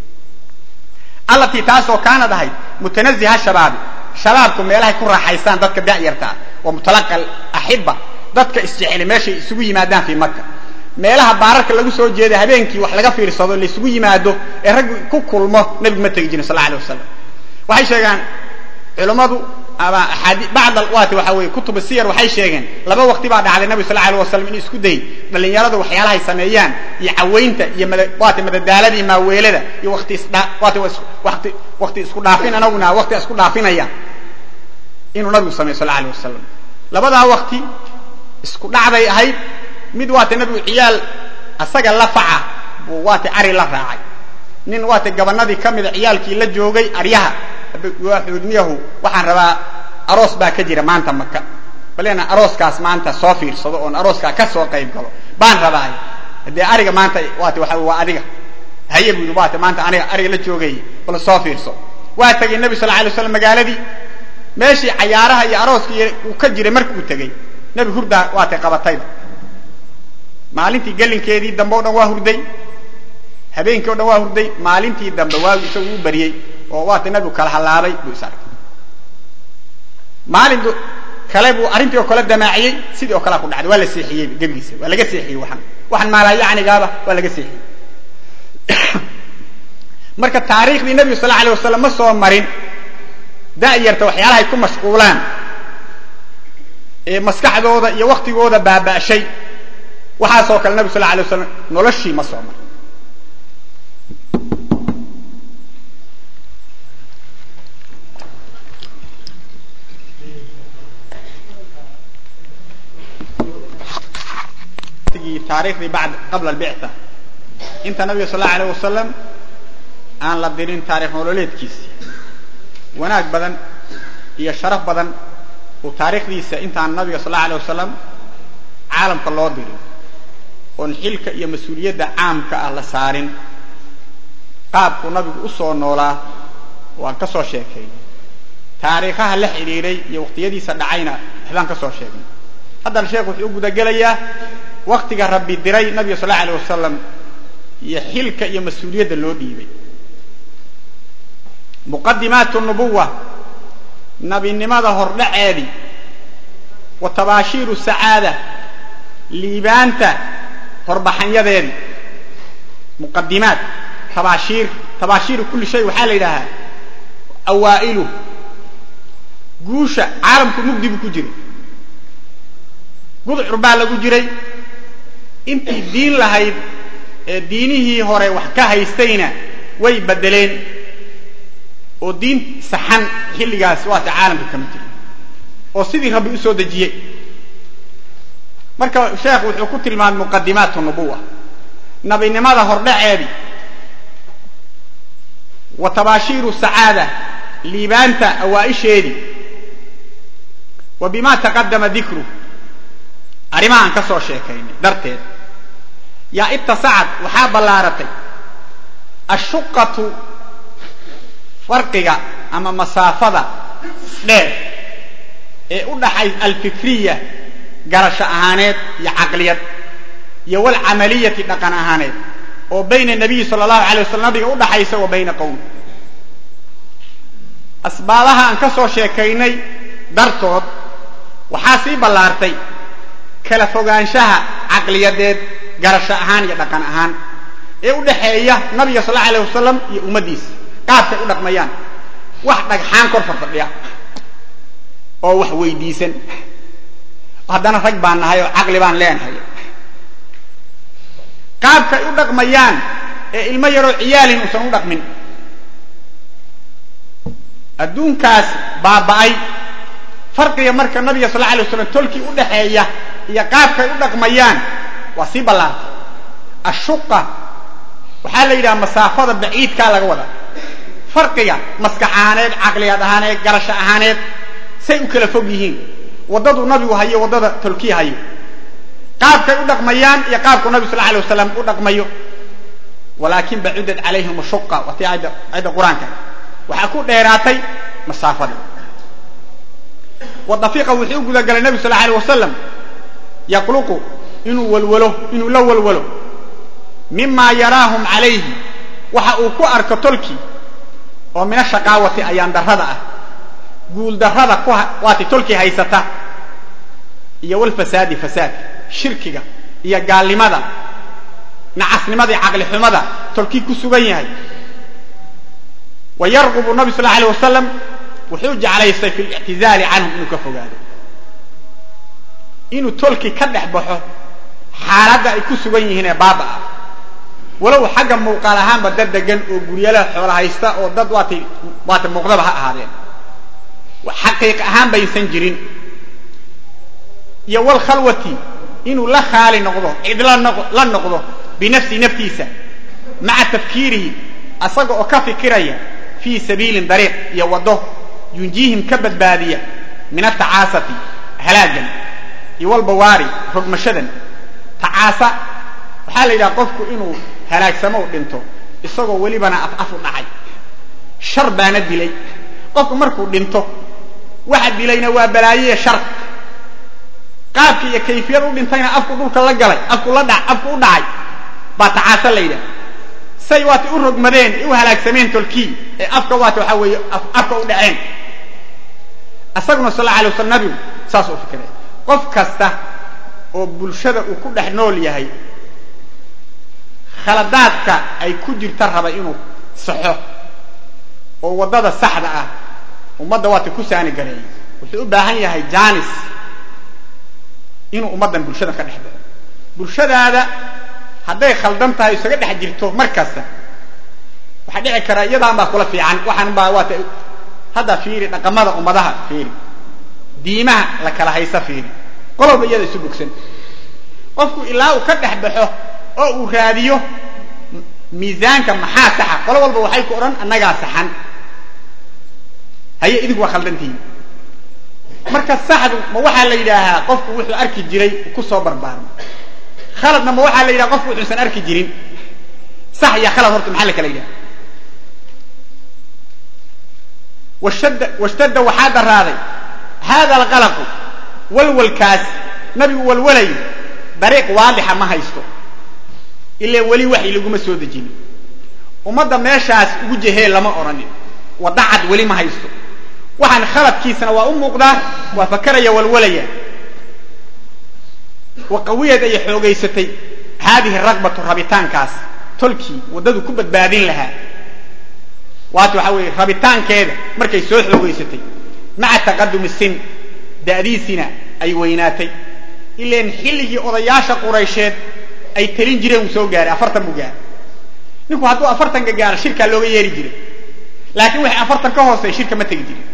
allatii taasoo kaanad ahayd mutanaziha shabaabi shabaabku meelahay ku raaxaystaan dadka da'yartaa wa mutalaqa axiba dadka isjeceli meeshay isugu yimaadaan fii maka meelaha baararka lagu soo jeeda habeenkii wax laga fiirsado laysugu yimaado ee rag ku kulmo nabigu ma tegi jirin sal alay wasalam waxay sheegaan culummadu ama bacd waati waxa weye kutub siyar waxay sheegeen laba waqti baa dhacday nabi sal alay wasalam inuu isku dayey dhalinyaradu waxyaalahay sameeyaan iyo cawaynta iyo waati madadaaladii maaweelada iyo wati iswati wati wakti isku dhaafin anaguna wakti isku dhaafinaya inuu nabigu sameyo sal alay wasalam labadaa wakti isku dhacday ahayd mid waata nabigu ciyaal asaga la faca buu waata ari la raacay nin waata gabanadii ka mida ciyaalkii la joogay aryaha xuudmiyahu waxaan rabaa aroos baa ka jira maanta maka balena arooskaas maanta soo fiirsado oon arooskaa ka soo qayb galo baan rabaay haddee ariga maanta waat waa waa adiga haye buu yidhi waata maanta aniga ariga la joogay bal soo fiirso waa tegay nebi sal alay slam magaaladii meeshii cayaaraha iyo arooskii uu ka jiray markuu tegey nebi hurdaa waatay qabatayda maalintii gelinkeedii dambe o dhan waa hurday habeenkii o dhan waa hurday maalintii dambe waagu isagu u bariyey oo waata nabigu kala hallaabay buu is arkay maalin kale buu arrintii oo kale damaaciyey sidii oo kalea ku dhacday waa la seexiyey gebigiisa waa laga seexiyey waxan waxan maalayacnigaaba waa laga seexiyey marka taariikhdii nebigu sal alay wasalam ma soo marin da'yarta waxyaalahay ku mashquulaan ee maskaxdooda iyo waktigooda baaba'shay waxaasoo kale nebigu sal alay wasalam noloshii ma soo marin taarikhdii bad qabla albictha inta nabiga sal allau alayh wasalam aan la dirin taarikh nololeedkiisii wanaag badan iyo sharaf badan uu taarikhdiisa intaan nabiga sal allau alay wasalam caalamka loo dirin oon xilka iyo mas-uuliyadda caamka ah la saarin qaabkuu nabigu u soo noolaa waan ka soo sheekaynay taariikhaha la xidhiiray iyo waqtiyadiisa dhacayna waxbaan ka soo sheegnay haddana sheekh wuxuu u gudagelayaa waktiga rabbi diray nabiga sal allau alay wasalam iyo xilka iyo mas-uuliyadda loo dhiibay muqadimaat nubuwa nabinimada hordhaceedii wa tabaashiiru sacaada liibaanta horbaxanyadeedii muqadimaat tabaashiir tabaashiiru kulli shay waxaa la yidhaahaa awaa'ilu guusha caalamku mugdi buu ku jiray gudcur baa lagu jiray intii diin lahayd ee diinihii hore wax ka haystayna way bedeleen oo diin saxan xilligaas waata caalamka kama jira oo sidii rabbi u soo dejiyey marka sheekh wuxuu ku tilmaamay muqadimaat nubuwa nabinimada hordhaceedii wa tabaashiiru sacaada liibaanta awaaisheedii wa bima taqadama dikru arrimahaan ka soo sheekaynay darteed yaa ittasacad waxaa ballaaratay ashuqatu farqiga ama masaafada dheer ee u dhaxay alfikriya garasho ahaaneed iyo caqliyad iyo walcamaliyati dhaqan ahaaneed oo bayna nabiyi sala allahu alay waslam nabiga u dhaxaysa wa bayna qowmi asbaabaha aan ka soo sheekaynay dartood waxaa sii ballaartay kala fogaanshaha caqliyadeed garasho ahaan iyo dhaqan ahaan ee u dhaxeeya nabiga sal allau alayh wasalam iyo ummaddiisa qaabkay u dhaqmayaan wax dhagxaan kor farfadhiya oo wax weydiisan haddana rag baan nahay oo caqli baan leenahay qaabkay u dhaqmayaan ee ilmo yaroo ciyaalin uusan u dhaqmin adduunkaas baaba'ay farqiga marka nabiga sal alla alay waslam tolkii u dhaxeeya iyo qaabkay u dhaqmayaan waa sii ballaartay ashuqa waxaa la yidhaha masaafada baciidkaa laga wadaa farqiga maskax ahaaneed caqliyaad ahaaneed garasho ahaaneed say u kala fog yihiin waddadu nabigu hayo waddada tolkii hayo qaabkay u dhaqmayaan iyo qaabku nabi sal alay wasalam u dhaqmayo walaakin bacudat calayhim ashuqa watii ayadda qur-aanka waxaa ku dheeraatay masaafadii wadafiqa wuxuu u gudagalay nabi sal alay wasalam yaqluqu inuu walwalo inuu la walwalo mima yaraahum calayhi waxa uu ku arko tolkii oo mina shaqaawati ayaan darrada ah guul darrada ku waati tolkii haysata iyo walfasaadi fasaadka shirkiga iyo gaalnimada nacasnimadii caqli xumada tolkii ku sugan yahay wa yarqubu nabi sal alay wasalam wuxuu jeclaystay fi lictizaali canhum inuu ka fogaado inuu tolkii ka dhex baxo xaaladda ay ku sugan yihiin ee baaba ah walow xagga muuqaal ahaanba dad degan oo guryalaha xoola haysta oo dad waatay waata muuqdaba ha ahaadeen xaqiiq ahaan baysan jirin iyo walkhalwati inuu la khaali noqdo cid la noqdo binafsi naftiisa maca tafkiirihi asaga oo ka fikiraya fii sabiilin dariiq iyo waddo yunjiihim ka badbaadiya min atacaasati halaagan iyo walbawaari rogmashadan tacaasa waxaa la yidhaha qofku inuu halaagsamo u dhinto isagoo welibana af af u dhacay shar baana dilay qofku markuu dhinto waxa dilayna waa balaayoya shar qaabka iyo kayfiyad u dhintayna afku dhulka la galay afku la dha afku u dhacay baa tacaasa la yidhaha say waata u rogmadeen ee u halaagsameen tolkii ee afka waata waxaa weeye afka u dhaceen isaguna sal alla alay waslam nabigu saas u fikiray qof kasta oo bulshada uu ku dhex nool yahay khaladaadka ay ku jirta raba inuu saxo oo waddada saxda ah ummadda waata ku saani gareeyay wuxuu u baahan yahay janis inuu ummaddan bulshada ka dhex baxo bulshadaada hadday khaldan tahay isaga dhex jirto mar kasta waxaa dhici karaa iyadaan baa kula fiican waxaan baa waata hadda fiiri dhaqamada ummadaha fiiri diimaha la kala haysa fiiri qololba iyada isu bogsan qofku ilaa uu ka dhex baxo oo uu raadiyo miisaanka maxaa saxa qolo walba waxay ku odhan annagaa saxan haye idinku waa khaldantihiin marka saxdu ma waxaa la yidhaahaa qofku wuxuu arki jiray ku soo barbaarmo khaladna ma waxaa la yidhaha qofku wuxuusan arki jirin sax iyo khalad horta maxaa la kala yidhaha washadda washtadda waxaa daraaday hada alqalaqu walwalkaas nabigu walwalayo dariiq waadixa ma haysto ilaa weli waxy laguma soo dejinin ummadda meeshaas ugu jehee lama odhanin wadda cad weli ma haysto waxaan khaladkiisana waa u muuqdaa waa fakaraya walwalaya wa qawiyad ay xoogaysatay haadihi ragbatu rabitaankaas tolkii waddadu ku badbaadin lahaa waata waxaa weeye rabitaankeeda markay soo xoogaysatay maca taqadumi sin da'diisina ay weynaatay ilaan xilligii odayaasha quraysheed ay talin jireen wuu soo gaaray afartan buu gaaray ninku hadduu afartanka gaaro shirkaa looga yeeri jiray laakiin waxay afartan ka hoosey shirka ma tegi jirin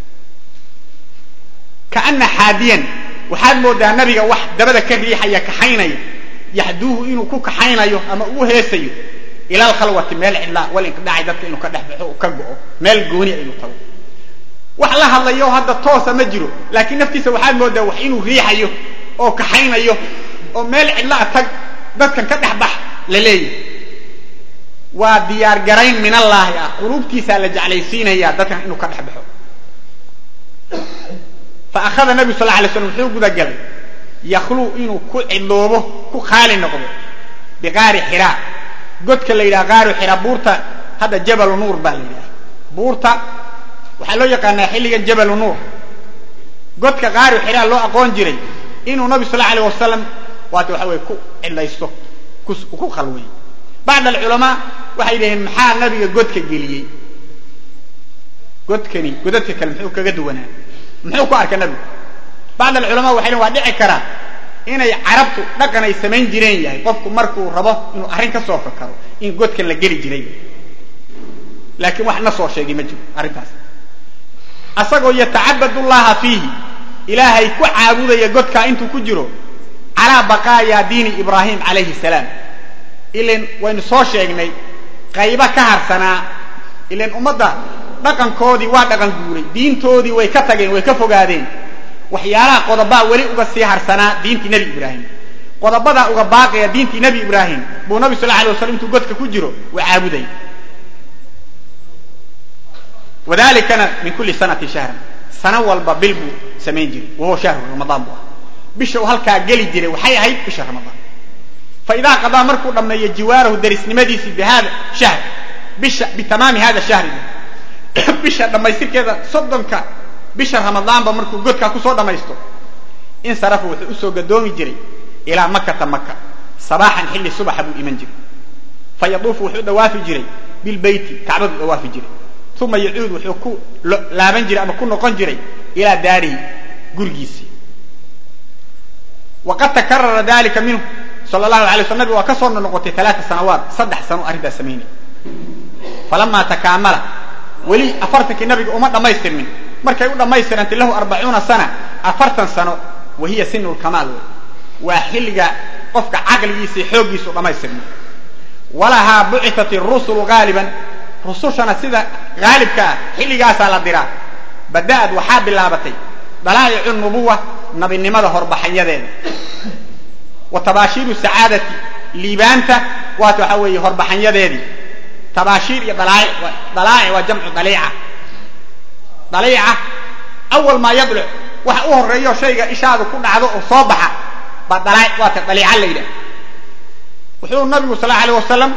kaana xaadiyan waxaad moodaa nabiga wax dabada ka riixaya kaxaynaya yaxduuhu inuu ku kaxaynayo ama uu heesayo ila alkhalwati meel cidlaa walinqidhacay dadka inuu ka dhex baxo u ka go'o meel gooni inuu tago wax la hadlayo hadda toosa ma jiro laakiin naftiisa waxaad moodaa wax inuu riixayo oo kaxaynayo oo meel cidlaa tag dadkan ka dhex bax la leeyahy waa diyaar garayn min allaahi ah quluubtiisaa la jeclaysiinaya dadkan inuu ka dhex baxo fa akhada nabigu sal alay slam wuxuu gudagalay yakluu inuu ku cidloobo ku khaali noqdo biqaari xiraa godka la yidhaha qaaru xiraa buurta hadda jabalu nuur baa la yidhaha buurta waxaa loo yaqaanaa xilligan jabalu nuur godka qaaru xiraa loo aqoon jiray inuu nabi sal alay wasalam waata waxa weye ku cidlaysto ku khalweeyey bacd alculamaa waxay yidhaheen maxaa nabiga godka geliyey godkani godadka kale muxuu kaga duwanaa muxuu ku arka nabigu bacd alculamaa waxay dhhen waa dhici karaa inay carabtu dhaqan ay samayn jireen yahay qofku markuu rabo inuu arrin ka soo fakaro in godkan la geli jiray laakiin wax na soo sheegay ma jiro arrintaas asagoo yatacabad llaha fiihi ilaahay ku caabudaya godkaa intuu ku jiro calaa baqaaya diini ibraahim calayhi salaam ilan waynu soo sheegnay qaybo ka harsanaa ilan ummadda dhaqankoodii waa dhaqan guuray diintoodii way ka tageen way ka fogaadeen waxyaalaha qodobaa weli uga sii harsanaa diintii nebi ibraahim qodobadaa uga baaqaya diintii nebi ibraahim buu nabi sal alay waslam intuu godka ku jiro waa caabuday wadalikana min kulli sanati shahran sano walba bil buu samayn jiray wahuwa shahru ramadaan buu ah bisha uu halkaa geli jiray waxay ahayd bisha ramadaan fa idaa qadaa markuu dhammeeyo jiwaarahu darisnimadiisii bi hada shahr bisha bitamaami hada shahri bisha dhammaystirkeeda soddonka bisha ramadaanba markuu godkaa kusoo dhammaysto insarafa wuxuu usoo gadoomi jiray ilaa makata maka sabaaxan xilli subaxa buu iman jiray fa yaduufu wuxuu dhawaafi jiray bilbeyti kacbaduu dhawaafi jiray uma yacuud wuxuu ku laaban jiray ama ku noqon jiray ilaa daarihi gurigiisii waqad takarara dalika minhu sal lahu alay sl nabig waa ka soo noqotay alaaa sanawaat saddex sano arrintaas samaynay falamaa takaamala weli afartankii nabiga uma dhammaystirmin markay u dhammaystirantay lahu arbacuuna sana afartan sano wahiya sinu lkamaal wey waa xilliga qofka caqligiisa xooggiisu dhammaystirmay walahaa bucitat rusulu gaaliban rusushana sida haalibka ah xilligaasaa la diraa bada'ad waxaa bilaabatay dalaa'icu nubuwa nabinimada horbaxanyadeeda wa tabaashiiru sacaadati liibaanta waata waxaa weeye horbaxanyadeedii tabaashiir iyo dalaa'ic dalaa'ic waa jamcu daliica daliica awal maa yadluc waxa u horeeyo shayga ishaadu ku dhacdo oo soo baxa baa dalaa'ic waata daliica la yidhaha wuxuu nabigu sal allahu alay wasalam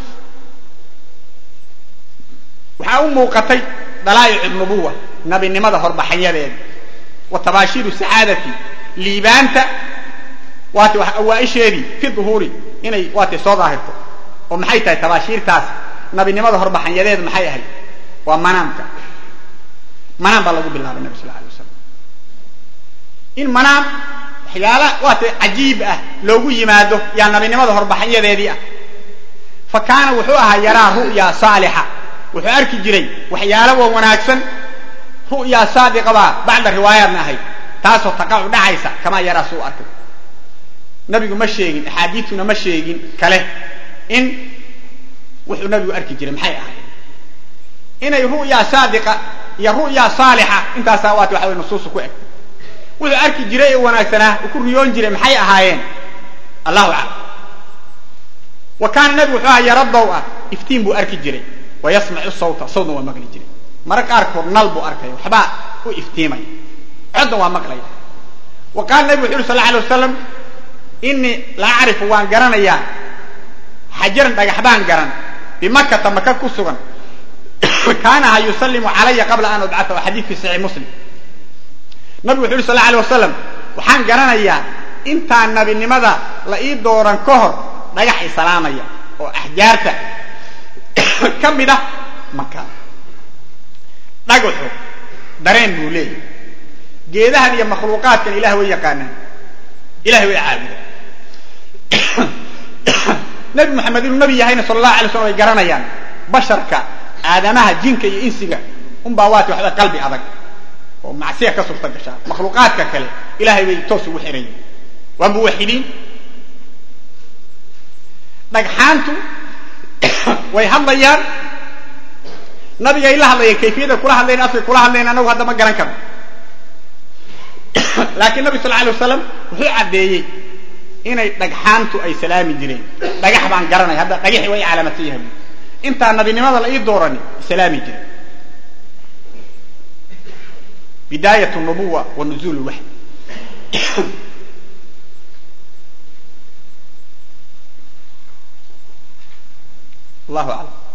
waxaa u muuqatay dalaa'ic nubuwa nabinimada horbaxanyadeeda wa tabaashiiru sacaadati liibaanta waata wax awaaisheedii fi duhuuri inay waatay soo daahirto oo maxay tahay tabaashiirtaas nabinimada horbaxanyadeeda maxay ahayd waa manaamka manaam baa lagu bilaabay nabi sal alay wasalam in manaam waxyaala waata cajiib ah loogu yimaado yaa nabinimada horbaxanyadeedii ah fa kaana wuxuu ahaa yaraa ru'ya saalixa wuxuu arki jiray waxyaala wa wanaagsan ru'ya saadiqabaa bacda riwaayaatna ahayd taasoo taqacu dhacaysa kamaa yaraa suu arkay nabigu ma sheegin axaadiituna ma sheegin kale in wuxuu nabigu arki jiray maxay ahayd inay ru'ya saadiqa iyo ru'ya saalixa intaasaa waati waxa way nusuusu ku eg wuxuu arki jiray ee wanaagsanaa uu ku riyoon jiray maxay ahaayeen allahu aclam wa kaana nabigu wuxuu ahaa yara dow ah iftiin buu arki jiray wa yasmacu sawta sawtna waa maqli jiray mara qaarkood nal buu arkaya waxbaa u iftiimaya codna waa maqlaya wa qaala nabigu wuxu yuri sal alay wasalam inii la acrifu waan garanayaa xajaran dhagax baan garan bimakata maka ku sugan kaanaha yusallimu calaya qabla an ubcaa waa xadiid fi saxiix muslim nabigu wuxu yuri sal alay wasalam waxaan garanayaa intaan nabinimada la ii dooran ka hor dhagax isalaamaya oo axjaarta ka mid ah maka dhagaxu dareen buu leeyahy geedahan iyo makhluuqaadkan ilah way yaqaanaan ilahay way caabudaan nabi moxamed inuu nabi yahayna sala allahu alay slam way garanayaan basharka aadamaha jinka iyo insiga unbaa waati waxba qalbi adag oo macsiya ka suurta gashaa makhluuqaadka kale ilahay bay toos ugu xiran yihin waa muwaxidiin dhagxaantu way hadlayaan nabigay la hadlayeen kayfiyada kula hadlayn afkay kula hadlayn anagu hadda ma garan karno laakiin nabi sal alay wasalam wuxuu caddeeyey inay dhagxaantu ay salaami jireen dhagax baan garanaya hadda dhagaxi way calaamatan yahay intaa nabinimada la ii doorani salaami jiray bidaayat nubuwa wa nuzuul lwaxy allahu aclam